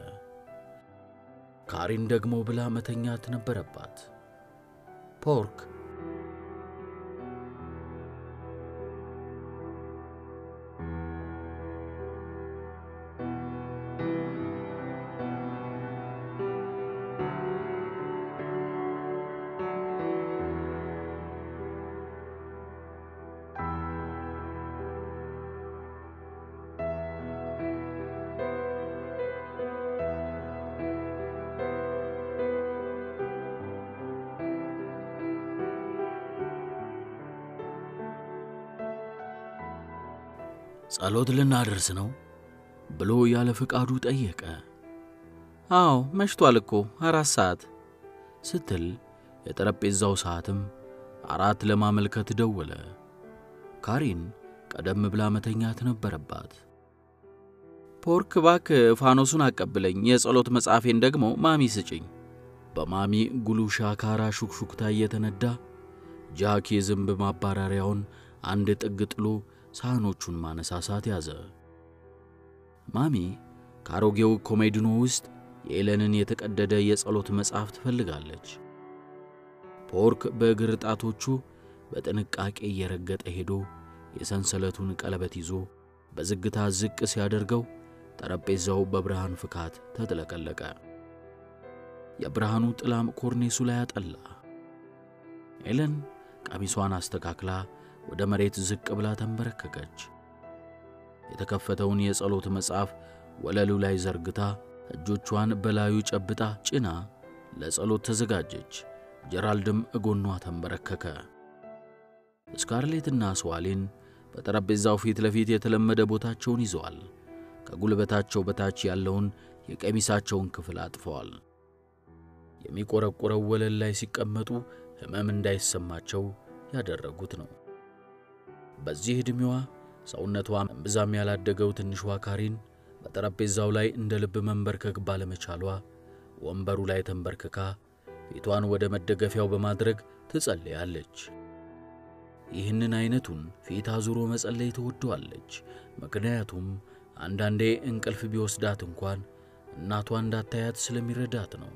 ካሪን ደግሞ ብላ መተኛት ነበረባት። ፖርክ ጸሎት ልናደርስ ነው ብሎ ያለ ፈቃዱ ጠየቀ። አዎ መሽቷል እኮ አራት ሰዓት ስትል የጠረጴዛው ሰዓትም አራት ለማመልከት ደወለ። ካሪን ቀደም ብላ መተኛት ነበረባት። ፖርክ ባክ ፋኖሱን አቀብለኝ፣ የጸሎት መጽሐፌን ደግሞ ማሚ ስጭኝ። በማሚ ጉሉ ሻካራ ሹክሹክታ እየተነዳ ጃክ የዝንብ ማባረሪያውን አንድ ጥግ ጥሎ ሳህኖቹን ማነሳሳት ያዘ። ማሚ ከአሮጌው ኮሜድኖ ውስጥ የኤለንን የተቀደደ የጸሎት መጽሐፍ ትፈልጋለች። ፖርክ በእግር ጣቶቹ በጥንቃቄ እየረገጠ ሄዶ የሰንሰለቱን ቀለበት ይዞ በዝግታ ዝቅ ሲያደርገው ጠረጴዛው በብርሃን ፍካት ተጥለቀለቀ። የብርሃኑ ጥላም ኮርኔሱ ላይ አጠላ። ኤለን ቀሚሷን አስተካክላ ወደ መሬት ዝቅ ብላ ተንበረከከች። የተከፈተውን የጸሎት መጽሐፍ ወለሉ ላይ ዘርግታ እጆቿን በላዩ ጨብጣ ጭና ለጸሎት ተዘጋጀች። ጀራልድም እጎኗ ተንበረከከ። ስካርሌትና ስዋሊን በጠረጴዛው ፊት ለፊት የተለመደ ቦታቸውን ይዘዋል። ከጉልበታቸው በታች ያለውን የቀሚሳቸውን ክፍል አጥፈዋል። የሚቆረቆረው ወለል ላይ ሲቀመጡ ሕመም እንዳይሰማቸው ያደረጉት ነው። በዚህ ዕድሜዋ ሰውነቷ እምብዛም ያላደገው ትንሿ ካሪን በጠረጴዛው ላይ እንደ ልብ መንበርከክ ባለመቻሏ ወንበሩ ላይ ተንበርክካ ፊቷን ወደ መደገፊያው በማድረግ ትጸልያለች። ይህንን አይነቱን ፊት አዙሮ መጸለይ ትወደዋለች። ምክንያቱም አንዳንዴ እንቅልፍ ቢወስዳት እንኳን እናቷ እንዳታያት ስለሚረዳት ነው።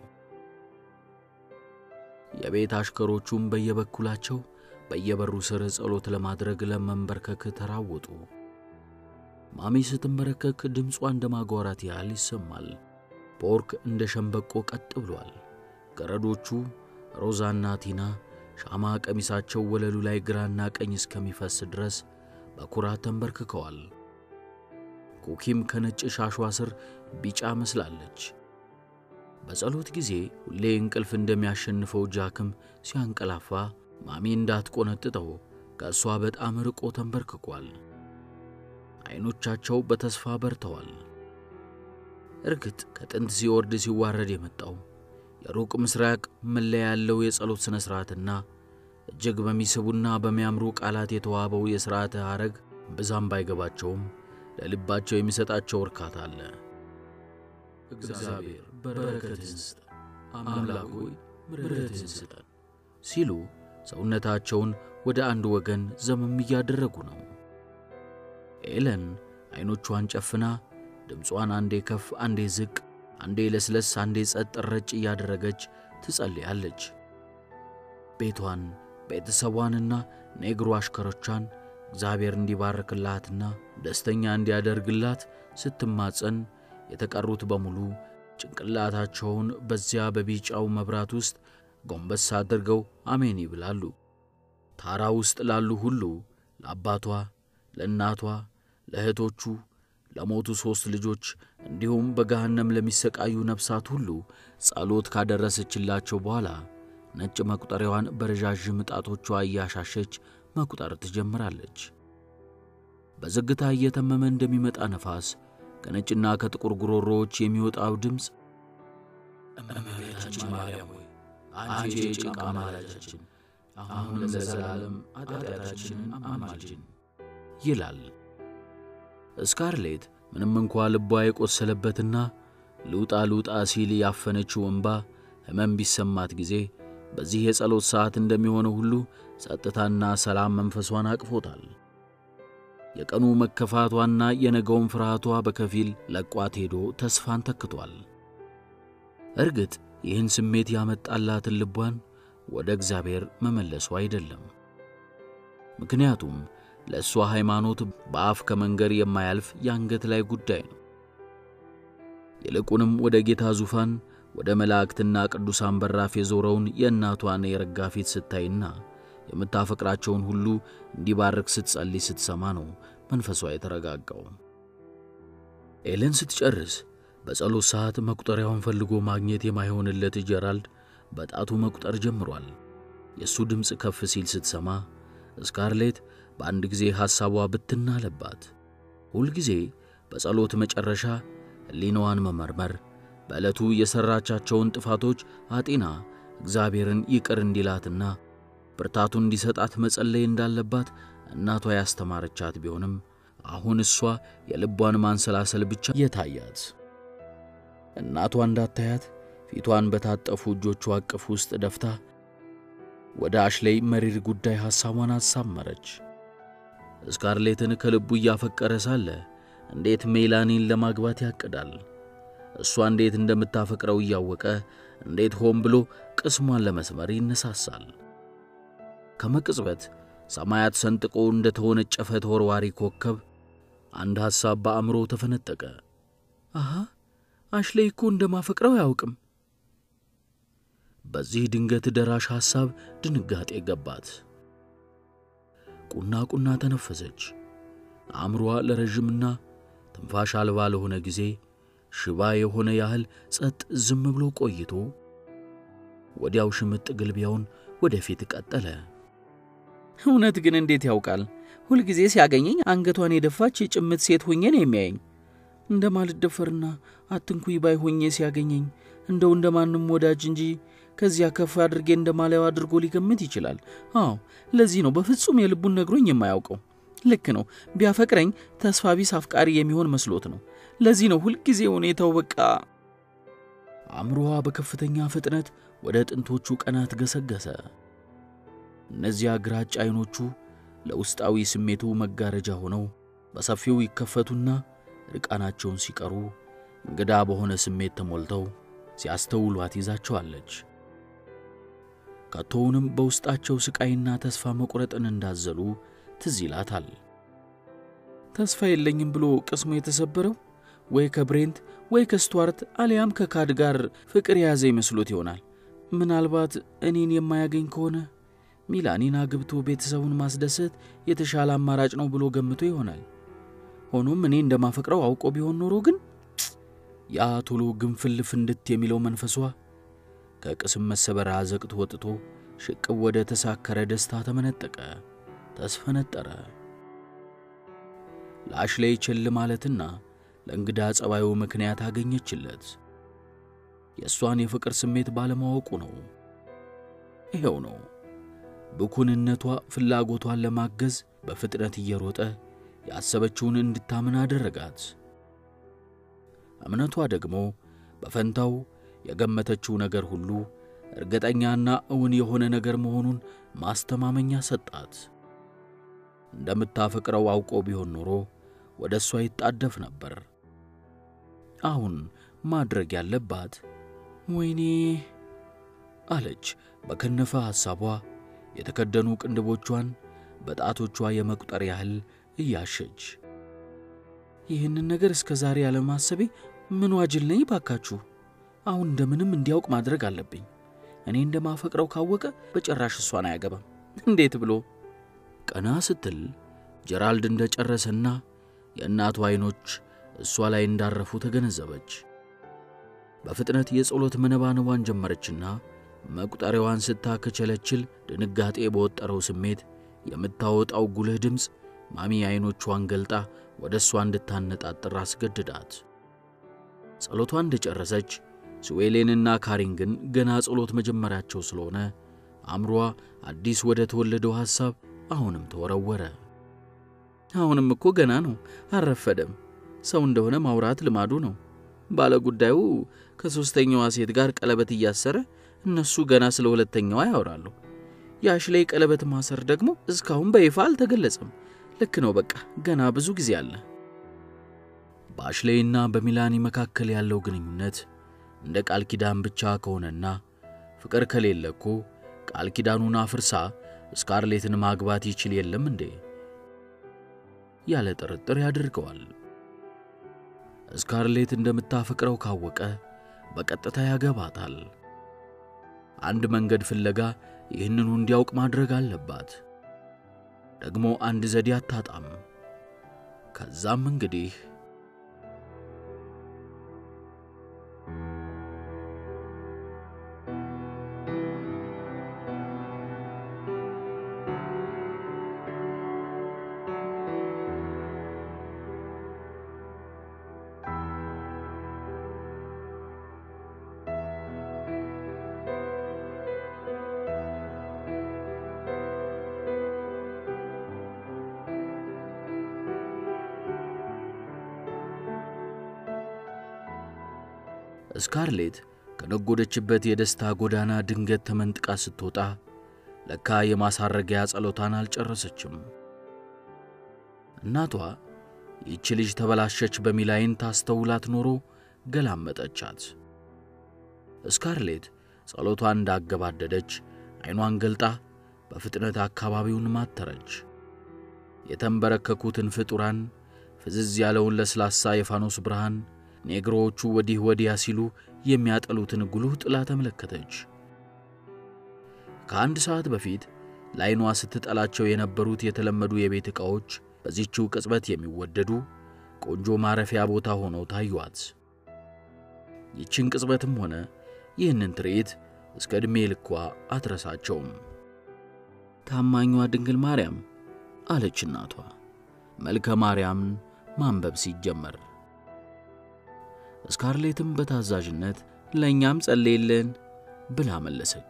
የቤት አሽከሮቹም በየበኩላቸው በየበሩ ስር ጸሎት ለማድረግ ለመንበርከክ ተራወጡ። ማሚ ስትንበረከክ ድምጿ እንደ ማጓራት ያህል ይሰማል። ፖርክ እንደ ሸምበቆ ቀጥ ብሏል። ገረዶቹ ሮዛና ቲና ሻማ ቀሚሳቸው ወለሉ ላይ ግራና ቀኝ እስከሚፈስ ድረስ በኩራት ተንበርክከዋል። ኩኪም ከነጭ ሻሿ ስር ቢጫ መስላለች። በጸሎት ጊዜ ሁሌ እንቅልፍ እንደሚያሸንፈው ጃክም ሲያንቀላፋ ማሚ እንዳትቆነጥጠው ከእሷ በጣም ርቆ ተንበርክኳል። ዐይኖቻቸው በተስፋ በርተዋል። እርግጥ ከጥንት ሲወርድ ሲዋረድ የመጣው የሩቅ ምስራቅ መለያ ያለው የጸሎት ሥነ ሥርዓትና እጅግ በሚስቡና በሚያምሩ ቃላት የተዋበው የሥርዓተ ሐረግ ብዛም ባይገባቸውም ለልባቸው የሚሰጣቸው እርካታ አለ። እግዚአብሔር በረከትህን ስጠን፣ አምላክ ሆይ ምሕረትህን ስጠን ሲሉ ሰውነታቸውን ወደ አንድ ወገን ዘመም እያደረጉ ነው። ኤለን ዐይኖቿን ጨፍና ድምጿን አንዴ ከፍ አንዴ ዝቅ፣ አንዴ ለስለስ አንዴ ጸጥ ረጭ እያደረገች ትጸልያለች። ቤቷን ቤተሰቧንና ኔግሮ አሽከሮቿን እግዚአብሔር እንዲባርክላትና ደስተኛ እንዲያደርግላት ስትማጸን የተቀሩት በሙሉ ጭንቅላታቸውን በዚያ በቢጫው መብራት ውስጥ ጎንበስ አድርገው አሜን ይብላሉ። ታራ ውስጥ ላሉ ሁሉ ለአባቷ፣ ለእናቷ፣ ለእህቶቹ፣ ለሞቱ ሦስት ልጆች እንዲሁም በገሃነም ለሚሰቃዩ ነፍሳት ሁሉ ጸሎት ካደረሰችላቸው በኋላ ነጭ መቁጠሪያዋን በረዣዥም ጣቶቿ እያሻሸች መቁጠር ትጀምራለች። በዝግታ እየተመመ እንደሚመጣ ነፋስ ከነጭና ከጥቁር ጉሮሮዎች የሚወጣው ድምፅ እመቤታችን ማርያም ሆይ አንቺ የጭንቅ አማላጃችን፣ አሁን ለዘላለም ኃጢአታችንን አማልጅን ይላል። ስካርሌት ምንም እንኳ ልቧ የቆሰለበትና ልውጣ ልውጣ ሲል ያፈነችው እንባ ሕመም ቢሰማት ጊዜ በዚህ የጸሎት ሰዓት እንደሚሆነው ሁሉ ጸጥታና ሰላም መንፈሷን አቅፎታል። የቀኑ መከፋቷና የነገውን ፍርሃቷ በከፊል ለቋት ሄዶ ተስፋን ተክቷል። እርግጥ ይህን ስሜት ያመጣላትን ልቧን ወደ እግዚአብሔር መመለሱ አይደለም። ምክንያቱም ለእሷ ሃይማኖት በአፍ ከመንገር የማያልፍ የአንገት ላይ ጉዳይ ነው። ይልቁንም ወደ ጌታ ዙፋን ወደ መላእክትና ቅዱሳን በራፍ የዞረውን የእናቷን የረጋ ፊት ስታይና የምታፈቅራቸውን ሁሉ እንዲባርክ ስትጸልይ ስትሰማ ነው መንፈሷ የተረጋጋው። ኤለን ስትጨርስ በጸሎት ሰዓት መቁጠሪያውን ፈልጎ ማግኘት የማይሆንለት ጀራልድ በጣቱ መቁጠር ጀምሯል። የእሱ ድምፅ ከፍ ሲል ስትሰማ ስካርሌት በአንድ ጊዜ ሐሳቧ ብትና አለባት። ሁልጊዜ በጸሎት መጨረሻ ሕሊናዋን መመርመር፣ በዕለቱ የሠራቻቸውን ጥፋቶች አጢና እግዚአብሔርን ይቅር እንዲላትና ብርታቱን እንዲሰጣት መጸለይ እንዳለባት እናቷ ያስተማረቻት ቢሆንም አሁን እሷ የልቧን ማንሰላሰል ብቻ የታያት። እናቷ እንዳታያት ፊቷን በታጠፉ እጆቿ አቅፍ ውስጥ ደፍታ ወደ አሽሌይ መሪር ጉዳይ ሐሳቧን አሳመረች። ስካርሌትን ከልቡ እያፈቀረ ሳለ እንዴት ሜላኒን ለማግባት ያቅዳል? እሷ እንዴት እንደምታፈቅረው እያወቀ እንዴት ሆን ብሎ ቅስሟን ለመስመር ይነሳሳል? ከመቅጽበት ሰማያት ሰንጥቆ እንደ ተወነጨፈ ተወርዋሪ ኮከብ አንድ ሐሳብ በአእምሮ ተፈነጠቀ። አሃ አሽሌይ እኮ እንደማፈቅረው አያውቅም። በዚህ ድንገት ደራሽ ሐሳብ ድንጋጤ ገባት። ቁና ቁና ተነፈሰች። አእምሮዋ ለረዥምና ትንፋሽ አልባ ለሆነ ጊዜ ሽባ የሆነ ያህል ጸጥ ዝም ብሎ ቆይቶ ወዲያው ሽምጥ ግልቢያውን ወደፊት ቀጠለ። እውነት ግን እንዴት ያውቃል? ሁልጊዜ ሲያገኘኝ አንገቷን የደፋች የጭምት ሴት ሆኜ ነው የሚያየኝ። እንደማልደፈርና አትንኩይ ባይ ሆኜ ሲያገኘኝ እንደው እንደማንም ወዳጅ እንጂ ከዚያ ከፍ አድርጌ እንደማላየው አድርጎ ሊገምት ይችላል። አዎ ለዚህ ነው በፍጹም የልቡን ነግሮኝ የማያውቀው። ልክ ነው። ቢያፈቅረኝ ተስፋ ቢስ አፍቃሪ የሚሆን መስሎት ነው። ለዚህ ነው ሁልጊዜ ሁኔታው በቃ። አእምሮዋ በከፍተኛ ፍጥነት ወደ ጥንቶቹ ቀናት ገሰገሰ። እነዚያ ግራጫ ዐይኖቹ ለውስጣዊ ስሜቱ መጋረጃ ሆነው በሰፊው ይከፈቱና ርቃናቸውን ሲቀሩ እንግዳ በሆነ ስሜት ተሞልተው ሲያስተውሏት ይዛቸዋለች። ከቶውንም በውስጣቸው ስቃይና ተስፋ መቁረጥን እንዳዘሉ ትዝ ይላታል። ተስፋ የለኝም ብሎ ቅስሙ የተሰበረው ወይ ከብሬንት ወይ ከስቱዋርት አሊያም ከካድ ጋር ፍቅር የያዘ ይመስሎት ይሆናል። ምናልባት እኔን የማያገኝ ከሆነ ሚላኒን አግብቶ ቤተሰቡን ማስደሰት የተሻለ አማራጭ ነው ብሎ ገምቶ ይሆናል። ሆኖም እኔ እንደማፈቅረው አውቆ ቢሆን ኖሮ ግን ያ ቶሎ ግንፍል ፍንድት የሚለው መንፈሷ ከቅስም መሰበር አዘቅት ወጥቶ ሽቅብ ወደ ተሳከረ ደስታ ተመነጠቀ፣ ተስፈነጠረ። ለአሽሌይ ቸል ማለትና ለእንግዳ ጸባዩ ምክንያት አገኘችለት። የእሷን የፍቅር ስሜት ባለማወቁ ነው። ይኸው ነው። ብኩንነቷ ፍላጎቷን ለማገዝ በፍጥነት እየሮጠ ያሰበችውን እንድታምን አደረጋት። እምነቷ ደግሞ በፈንታው የገመተችው ነገር ሁሉ እርግጠኛና እውን የሆነ ነገር መሆኑን ማስተማመኛ ሰጣት። እንደምታፈቅረው አውቆ ቢሆን ኖሮ ወደ እሷ ይጣደፍ ነበር። አሁን ማድረግ ያለባት ወይኔ አለች በከነፈ ሐሳቧ የተከደኑ ቅንድቦቿን በጣቶቿ የመቁጠር ያህል እያሸች ይህንን ነገር እስከ ዛሬ ያለማሰቤ ምን ዋጅል ነኝ ባካችሁ። አሁን እንደምንም እንዲያውቅ ማድረግ አለብኝ። እኔ እንደማፈቅረው ካወቀ በጭራሽ እሷን አያገባም። እንዴት ብሎ ቀና ስትል ጀራልድ እንደ ጨረሰና የእናቱ ዐይኖች እሷ ላይ እንዳረፉ ተገነዘበች። በፍጥነት የጸሎት መነባነቧን ጀመረችና መቁጠሪያዋን ስታከቸለችል ድንጋጤ በወጠረው ስሜት የምታወጣው ጉልህ ድምፅ ማሚ ዐይኖቿን ገልጣ ወደ እሷ እንድታነጣጥር አስገድዳት። ጸሎቷን እንደ ጨረሰች ስዌሌንና ካሪንግን ገና ጸሎት መጀመራቸው ስለሆነ አእምሯ አዲስ ወደ ተወለደው ሐሳብ አሁንም ተወረወረ። አሁንም እኮ ገና ነው፣ አልረፈደም። ሰው እንደሆነ ማውራት ልማዱ ነው። ባለ ጉዳዩ ከሦስተኛዋ ሴት ጋር ቀለበት እያሰረ እነሱ ገና ስለ ሁለተኛዋ ያወራሉ። የአሽሌይ ቀለበት ማሰር ደግሞ እስካሁን በይፋ አልተገለጸም። ልክ ነው። በቃ ገና ብዙ ጊዜ አለ። በአሽሌይና በሚላኒ መካከል ያለው ግንኙነት እንደ ቃል ኪዳን ብቻ ከሆነና ፍቅር ከሌለ እኮ ቃል ኪዳኑን አፍርሳ ስካርሌትን ማግባት ይችል የለም እንዴ? ያለ ጥርጥር ያደርገዋል። ስካርሌት እንደምታፈቅረው ካወቀ በቀጥታ ያገባታል። አንድ መንገድ ፍለጋ ይህንኑ እንዲያውቅ ማድረግ አለባት። ደግሞ አንድ ዘዴ አታጣም። ከዛም እንግዲህ ስካርሌት ከነጎደችበት የደስታ ጎዳና ድንገት ተመንጥቃ ስትወጣ ለካ የማሳረጊያ ጸሎታን አልጨረሰችም። እናቷ ይህች ልጅ ተበላሸች በሚል ዓይን ታስተውላት ኖሮ ገላመጠቻት። ስካርሌት ጸሎቷን እንዳገባደደች ዓይኗን ገልጣ በፍጥነት አካባቢውን ማተረች። የተንበረከኩትን ፍጡራን፣ ፍዝዝ ያለውን ለስላሳ የፋኖስ ብርሃን፣ ኔግሮዎቹ ወዲህ ወዲያ ሲሉ የሚያጠሉትን ጉልህ ጥላ ተመለከተች። ከአንድ ሰዓት በፊት ለዓይኗ ስትጠላቸው የነበሩት የተለመዱ የቤት ዕቃዎች በዚህችው ቅጽበት የሚወደዱ ቆንጆ ማረፊያ ቦታ ሆነው ታዩአት። ይችን ቅጽበትም ሆነ ይህንን ትርኢት እስከ ዕድሜ ልኳ አትረሳቸውም። ታማኟ ድንግል ማርያም አለች እናቷ መልከ ማርያምን ማንበብ ሲጀመር። ስካርሌትም በታዛዥነት ለእኛም ጸልይልን ብላ መለሰች።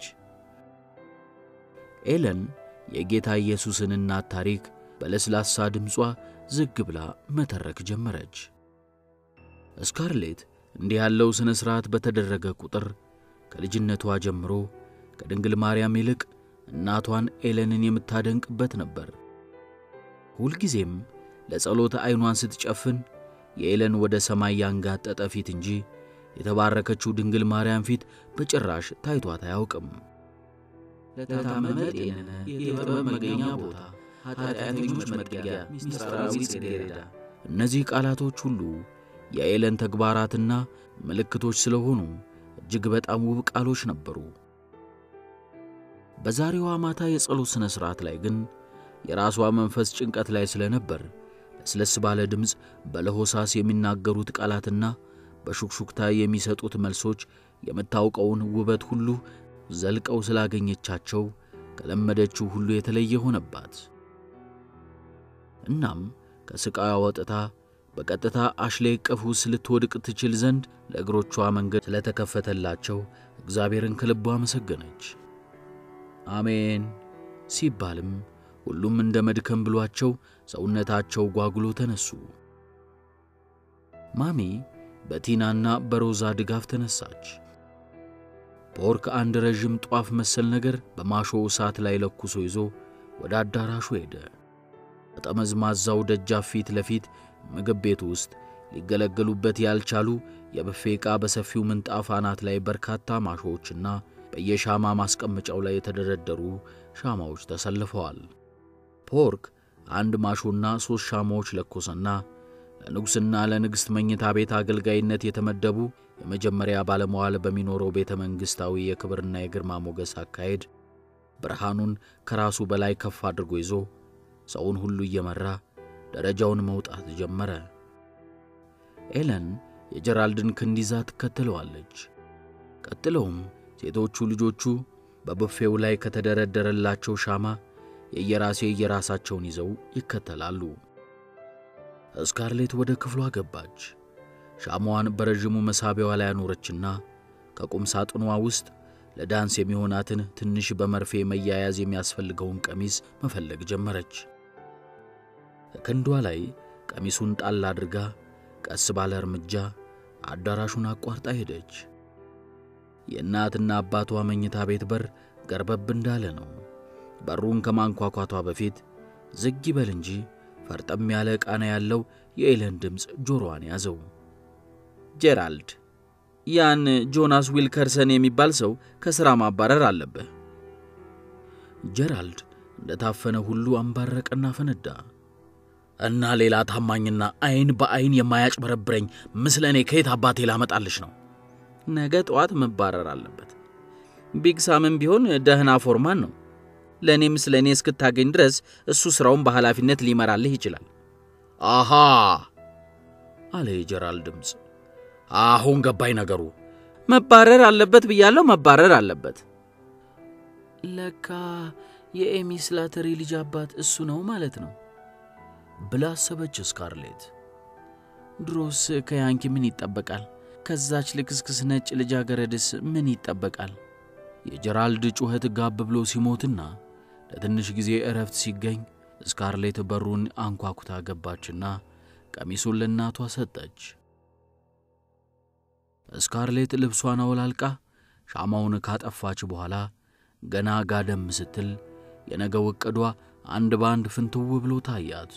ኤለን የጌታ ኢየሱስን እናት ታሪክ በለስላሳ ድምጿ ዝግ ብላ መተረክ ጀመረች። ስካርሌት እንዲህ ያለው ሥነ ሥርዓት በተደረገ ቁጥር ከልጅነቷ ጀምሮ ከድንግል ማርያም ይልቅ እናቷን ኤለንን የምታደንቅበት ነበር። ሁልጊዜም ለጸሎት ዐይኗን ስትጨፍን የኤለን ወደ ሰማይ ያንጋጠጠ ፊት እንጂ የተባረከችው ድንግል ማርያም ፊት በጭራሽ ታይቷት አያውቅም። ለታመመ ጤንነ የጥበብ መገኛ ቦታ ኃጢአተኞች መጠጊያ ምስጢራዊ ጽጌረዳ እነዚህ ቃላቶች ሁሉ የኤለን ተግባራትና ምልክቶች ስለሆኑ እጅግ በጣም ውብ ቃሎች ነበሩ። በዛሬዋ ማታ የጸሎት ሥነ ሥርዓት ላይ ግን የራሷ መንፈስ ጭንቀት ላይ ስለነበር ለስለስ ባለ ድምፅ በለሆሳስ የሚናገሩት ቃላትና በሹክሹክታ የሚሰጡት መልሶች የምታውቀውን ውበት ሁሉ ዘልቀው ስላገኘቻቸው ከለመደችው ሁሉ የተለየ ሆነባት። እናም ከስቃዋ ወጥታ በቀጥታ አሽሌ እቅፍ ውስጥ ልትወድቅ ትችል ዘንድ ለእግሮቿ መንገድ ስለተከፈተላቸው እግዚአብሔርን ከልቧ አመሰገነች። አሜን ሲባልም ሁሉም እንደ መድከም ብሏቸው ሰውነታቸው ጓጉሎ ተነሱ። ማሚ በቲናና በሮዛ ድጋፍ ተነሳች። ፖርክ አንድ ረዥም ጧፍ መሰል ነገር በማሾ እሳት ላይ ለኩሶ ይዞ ወደ አዳራሹ ሄደ። በጠመዝማዛው ደጃፍ ፊት ለፊት ምግብ ቤት ውስጥ ሊገለገሉበት ያልቻሉ የብፌ ዕቃ በሰፊው ምንጣፍ አናት ላይ በርካታ ማሾዎችና በየሻማ ማስቀመጫው ላይ የተደረደሩ ሻማዎች ተሰልፈዋል። ፖርክ አንድ ማሾና ሦስት ሻማዎች ለኮሰና ለንጉሥና ለንግሥት መኝታ ቤት አገልጋይነት የተመደቡ የመጀመሪያ ባለመዋል በሚኖረው ቤተ መንግሥታዊ የክብርና የግርማ ሞገስ አካሄድ ብርሃኑን ከራሱ በላይ ከፍ አድርጎ ይዞ ሰውን ሁሉ እየመራ ደረጃውን መውጣት ጀመረ። ኤለን የጀራልድን ክንድ ይዛ ትከተለዋለች። ቀጥለውም ሴቶቹ ልጆቹ በቡፌው ላይ ከተደረደረላቸው ሻማ የየራሴ የራሳቸውን ይዘው ይከተላሉ። ስካርሌት ወደ ክፍሏ ገባች። ሻማዋን በረዥሙ መሳቢያዋ ላይ አኖረችና ከቁም ሳጥኗ ውስጥ ለዳንስ የሚሆናትን ትንሽ በመርፌ መያያዝ የሚያስፈልገውን ቀሚስ መፈለግ ጀመረች። ክንዷ ላይ ቀሚሱን ጣል አድርጋ ቀስ ባለ እርምጃ አዳራሹን አቋርጣ ሄደች። የእናትና አባቷ መኝታ ቤት በር ገርበብ እንዳለ ነው። በሩን ከማንኳኳቷ በፊት ዝግ ይበል እንጂ ፈርጠም ያለ ቃና ያለው የኤለን ድምፅ ጆሮዋን ያዘው። ጄራልድ፣ ያን ጆናስ ዊልከርሰን የሚባል ሰው ከሥራ ማባረር አለብህ። ጄራልድ እንደታፈነ ሁሉ አንባረቀና ፈነዳ። እና ሌላ ታማኝና አይን በአይን የማያጭበረብረኝ ምስለ እኔ ከየት አባቴ ላመጣልሽ ነው? ነገ ጠዋት መባረር አለበት። ቢግ ሳምም ቢሆን ደህና ፎርማን ነው። ለእኔም ስለ እኔ እስክታገኝ ድረስ እሱ ሥራውን በኃላፊነት ሊመራልህ ይችላል። አሃ አለ የጀራልድ ድምፅ። አሁን ገባኝ ነገሩ። መባረር አለበት ብያለሁ፣ መባረር አለበት። ለካ የኤሚ ስላተሪ ልጅ አባት እሱ ነው ማለት ነው ብላ አሰበች ስካርሌት። ድሮስ ከያንኪ ምን ይጠበቃል? ከዛች ልክስክስ ነጭ ልጃገረድስ ምን ይጠበቃል? የጀራልድ ጩኸት ጋብ ብሎ ሲሞትና ለትንሽ ጊዜ እረፍት ሲገኝ ስካርሌት በሩን አንኳኩታ ገባችና ቀሚሱን ለእናቷ ሰጠች። እስካርሌት ልብሷን አወላልቃ ሻማውን ካጠፋች በኋላ ገና ጋደም ስትል የነገው ዕቅዷ አንድ በአንድ ፍንትው ብሎ ታያት።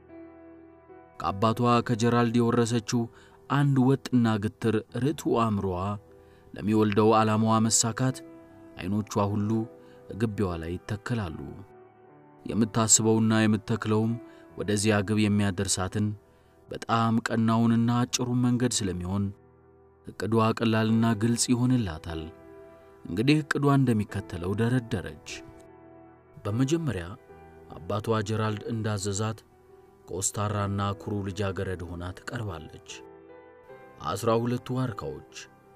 ከአባቷ ከጀራልድ የወረሰችው አንድ ወጥና ግትር ርቱዕ አእምሮዋ ለሚወልደው ዓላማዋ መሳካት ዐይኖቿ ሁሉ ግቢዋ ላይ ይተከላሉ። የምታስበውና የምትተክለውም ወደዚያ ግብ የሚያደርሳትን በጣም ቀናውንና አጭሩን መንገድ ስለሚሆን ዕቅዷ ቀላልና ግልጽ ይሆንላታል። እንግዲህ ዕቅዷ እንደሚከተለው ደረደረች። በመጀመሪያ አባቷ ጀራልድ እንዳዘዛት ኮስታራና ኩሩ ልጃገረድ ሆና ትቀርባለች። አስራ ሁለቱ ዋርካዎች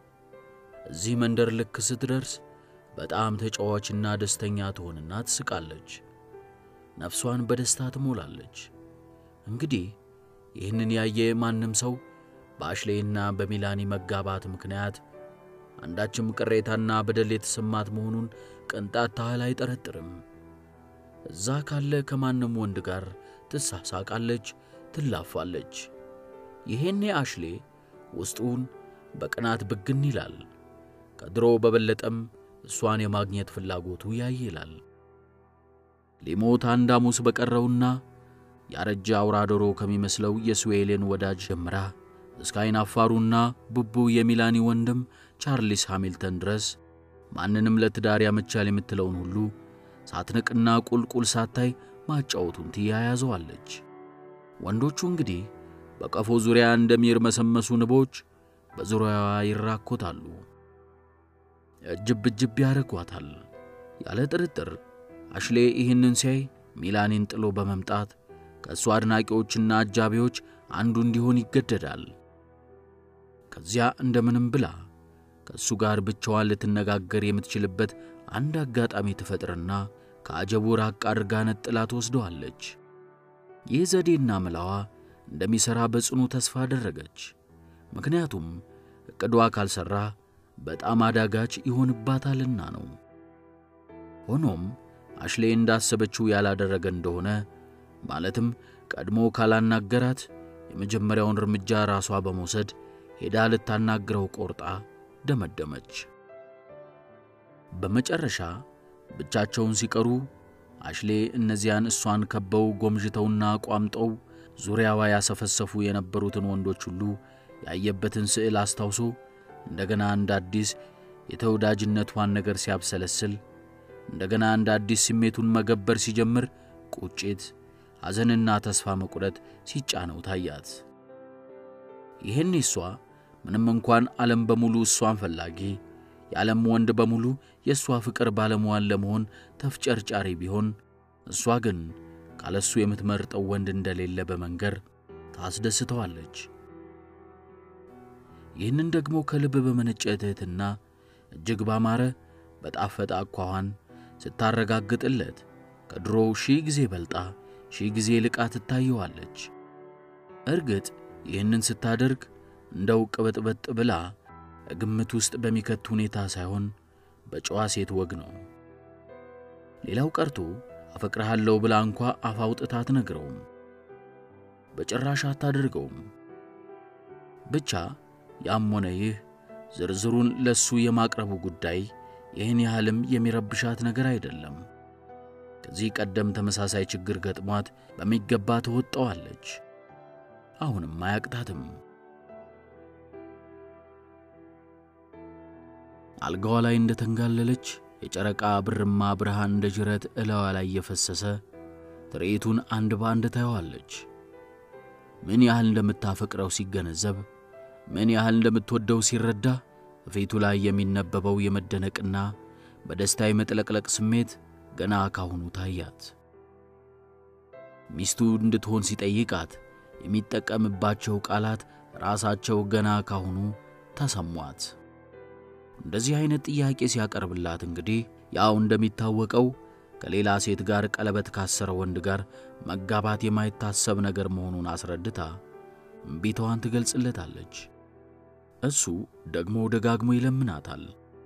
እዚህ መንደር ልክ ስትደርስ በጣም ተጫዋችና ደስተኛ ትሆንና ትስቃለች። ነፍሷን በደስታ ትሞላለች። እንግዲህ ይህንን ያየ ማንም ሰው በአሽሌይና በሚላኒ መጋባት ምክንያት አንዳችም ቅሬታና በደል የተሰማት መሆኑን ቅንጣት ታህል አይጠረጥርም። እዛ ካለ ከማንም ወንድ ጋር ትሳሳቃለች፣ ትላፋለች። ይሄኔ አሽሌ ውስጡን በቅናት ብግን ይላል። ከድሮ በበለጠም እሷን የማግኘት ፍላጎቱ ያይላል። ሊሞት አንድ ሐሙስ በቀረውና ያረጀ አውራ ዶሮ ከሚመስለው የስዌሌን ወዳጅ ጀምራ እስከ አይን አፋሩና ቡቡ የሚላኒ ወንድም ቻርሊስ ሃሚልተን ድረስ ማንንም ለትዳር ያመቻል የምትለውን ሁሉ ሳትንቅና ቁልቁል ሳታይ ማጫወቱን ትያያዘዋለች። ወንዶቹ እንግዲህ በቀፎ ዙሪያ እንደሚርመሰመሱ ንቦች በዙሪያዋ ይራኮታሉ፣ እጅብ እጅብ ያደርጓታል። ያለ ጥርጥር አሽሌ ይህንን ሲያይ ሚላኒን ጥሎ በመምጣት ከእሱ አድናቂዎችና አጃቢዎች አንዱ እንዲሆን ይገደዳል። ከዚያ እንደምንም ብላ ከእሱ ጋር ብቻዋን ልትነጋገር የምትችልበት አንድ አጋጣሚ ትፈጥርና ከአጀቡ ራቅ አድርጋ ነጥላ ትወስደዋለች። ይህ ዘዴና መላዋ እንደሚሠራ በጽኑ ተስፋ አደረገች። ምክንያቱም ዕቅዷ ካልሠራ በጣም አዳጋች ይሆንባታልና ነው። ሆኖም አሽሌ እንዳሰበችው ያላደረገ እንደሆነ ማለትም ቀድሞ ካላናገራት የመጀመሪያውን እርምጃ ራሷ በመውሰድ ሄዳ ልታናግረው ቆርጣ ደመደመች። በመጨረሻ ብቻቸውን ሲቀሩ አሽሌ እነዚያን እሷን ከበው ጎምዥተውና ቋምጠው ዙሪያዋ ያሰፈሰፉ የነበሩትን ወንዶች ሁሉ ያየበትን ስዕል አስታውሶ እንደገና እንደ አዲስ የተወዳጅነቷን ነገር ሲያብሰለስል እንደገና እንደ አዲስ ስሜቱን መገበር ሲጀምር ቁጭት፣ ሐዘንና ተስፋ መቁረጥ ሲጫነው ታያት። ይህን እሷ ምንም እንኳን ዓለም በሙሉ እሷን ፈላጊ የዓለም ወንድ በሙሉ የእሷ ፍቅር ባለሟል ለመሆን ተፍጨርጫሪ ቢሆን እሷ ግን ካለሱ የምትመርጠው ወንድ እንደሌለ በመንገር ታስደስተዋለች። ይህንን ደግሞ ከልብ በመነጨ ትሕትና እጅግ ባማረ በጣፈጠ አኳኋን ስታረጋግጥለት ከድሮው ሺህ ጊዜ በልጣ ሺህ ጊዜ ልቃ ትታየዋለች። እርግጥ ይህንን ስታደርግ እንደው ቅበጥበጥ ብላ ግምት ውስጥ በሚከት ሁኔታ ሳይሆን በጨዋ ሴት ወግ ነው። ሌላው ቀርቶ አፈቅርሃለሁ ብላ እንኳ አፍ አውጥታ አትነግረውም፣ በጭራሽ አታደርገውም። ብቻ ያም ሆነ ይህ ዝርዝሩን ለሱ የማቅረቡ ጉዳይ ይህን ያህልም የሚረብሻት ነገር አይደለም። ከዚህ ቀደም ተመሳሳይ ችግር ገጥሟት በሚገባ ትወጣዋለች። አሁንም አያቅታትም። አልጋዋ ላይ እንደተንጋለለች የጨረቃ ብርማ ብርሃን እንደ ጅረት እላዋ ላይ እየፈሰሰ ትርኢቱን አንድ በአንድ ታየዋለች። ምን ያህል እንደምታፈቅረው ሲገነዘብ፣ ምን ያህል እንደምትወደው ሲረዳ ፊቱ ላይ የሚነበበው የመደነቅና በደስታ የመጥለቅለቅ ስሜት ገና ካሁኑ ታያት። ሚስቱ እንድትሆን ሲጠይቃት የሚጠቀምባቸው ቃላት ራሳቸው ገና ካሁኑ ተሰሟት። እንደዚህ አይነት ጥያቄ ሲያቀርብላት እንግዲህ ያው እንደሚታወቀው ከሌላ ሴት ጋር ቀለበት ካሰረ ወንድ ጋር መጋባት የማይታሰብ ነገር መሆኑን አስረድታ እምቢታዋን ትገልጽለታለች። እሱ ደግሞ ደጋግሞ ይለምናታል፣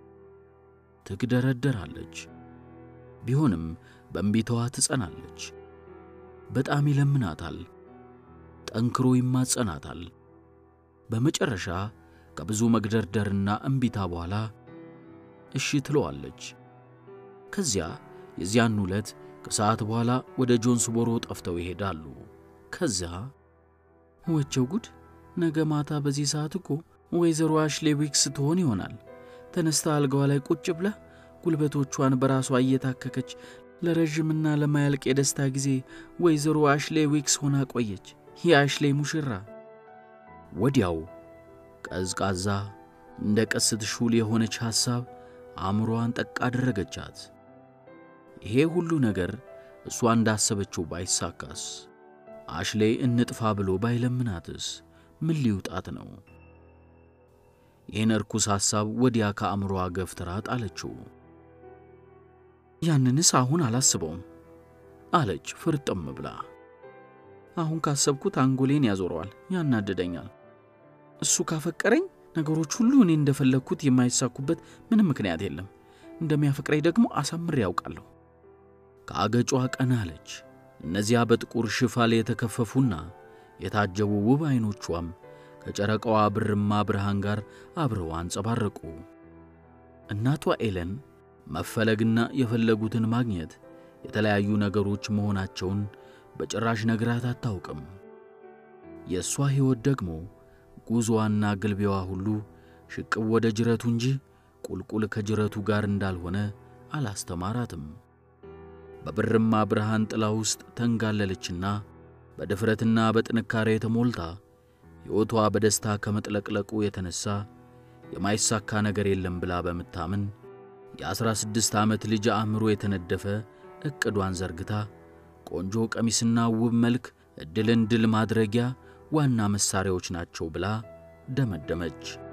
ትግደረደራለች። ቢሆንም በእምቢታዋ ትጸናለች። በጣም ይለምናታል፣ ጠንክሮ ይማጸናታል። በመጨረሻ ከብዙ መግደርደርና እምቢታ በኋላ እሺ ትለዋለች። ከዚያ የዚያን ዕለት ከሰዓት በኋላ ወደ ጆንስቦሮ ጠፍተው ይሄዳሉ። ከዚያ ወቸው ጉድ! ነገ ማታ በዚህ ሰዓት እኮ ወይዘሮ አሽሌ ዊክስ ትሆን ይሆናል። ተነስታ አልጋዋ ላይ ቁጭ ብላ ጉልበቶቿን በራሷ እየታከከች ለረዥምና ለማያልቅ የደስታ ጊዜ ወይዘሮ አሽሌ ዊክስ ሆና ቆየች። የአሽሌ ሙሽራ ወዲያው ቀዝቃዛ እንደ ቀስት ሹል የሆነች ሐሳብ አእምሮዋን ጠቅ አደረገቻት። ይሄ ሁሉ ነገር እሷ እንዳሰበችው ባይሳካስ? አሽሌ እንጥፋ ብሎ ባይለምናትስ? ምን ሊውጣት ነው? ይህን እርኩስ ሐሳብ ወዲያ ከአእምሮዋ ገፍትራ ጣለችው። ያንንስ አሁን አላስበውም አለች ፍርጥም ብላ። አሁን ካሰብኩት አንጎሌን ያዞረዋል፣ ያናድደኛል። እሱ ካፈቀረኝ ነገሮች ሁሉ እኔ እንደፈለግኩት የማይሳኩበት ምንም ምክንያት የለም። እንደሚያፈቅረኝ ደግሞ አሳምሬ ያውቃለሁ። ከአገጯ ቀና አለች። እነዚያ በጥቁር ሽፋል የተከፈፉና የታጀቡ ውብ ዐይኖቿም ከጨረቃዋ ብርማ ብርሃን ጋር አብረው አንጸባረቁ። እናቷ ኤለን መፈለግና የፈለጉትን ማግኘት የተለያዩ ነገሮች መሆናቸውን በጭራሽ ነግራት አታውቅም። የእሷ ሕይወት ደግሞ ጉዞዋና ግልቢያዋ ሁሉ ሽቅብ ወደ ጅረቱ እንጂ ቁልቁል ከጅረቱ ጋር እንዳልሆነ አላስተማራትም። በብርማ ብርሃን ጥላ ውስጥ ተንጋለለችና በድፍረትና በጥንካሬ ተሞልታ ሕይወቷ በደስታ ከመጥለቅለቁ የተነሣ የማይሳካ ነገር የለም ብላ በምታምን የአሥራ ስድስት ዓመት ልጅ አእምሮ የተነደፈ ዕቅዷን ዘርግታ ቆንጆ ቀሚስና ውብ መልክ ዕድልን ድል ማድረጊያ ዋና መሣሪያዎች ናቸው ብላ ደመደመች።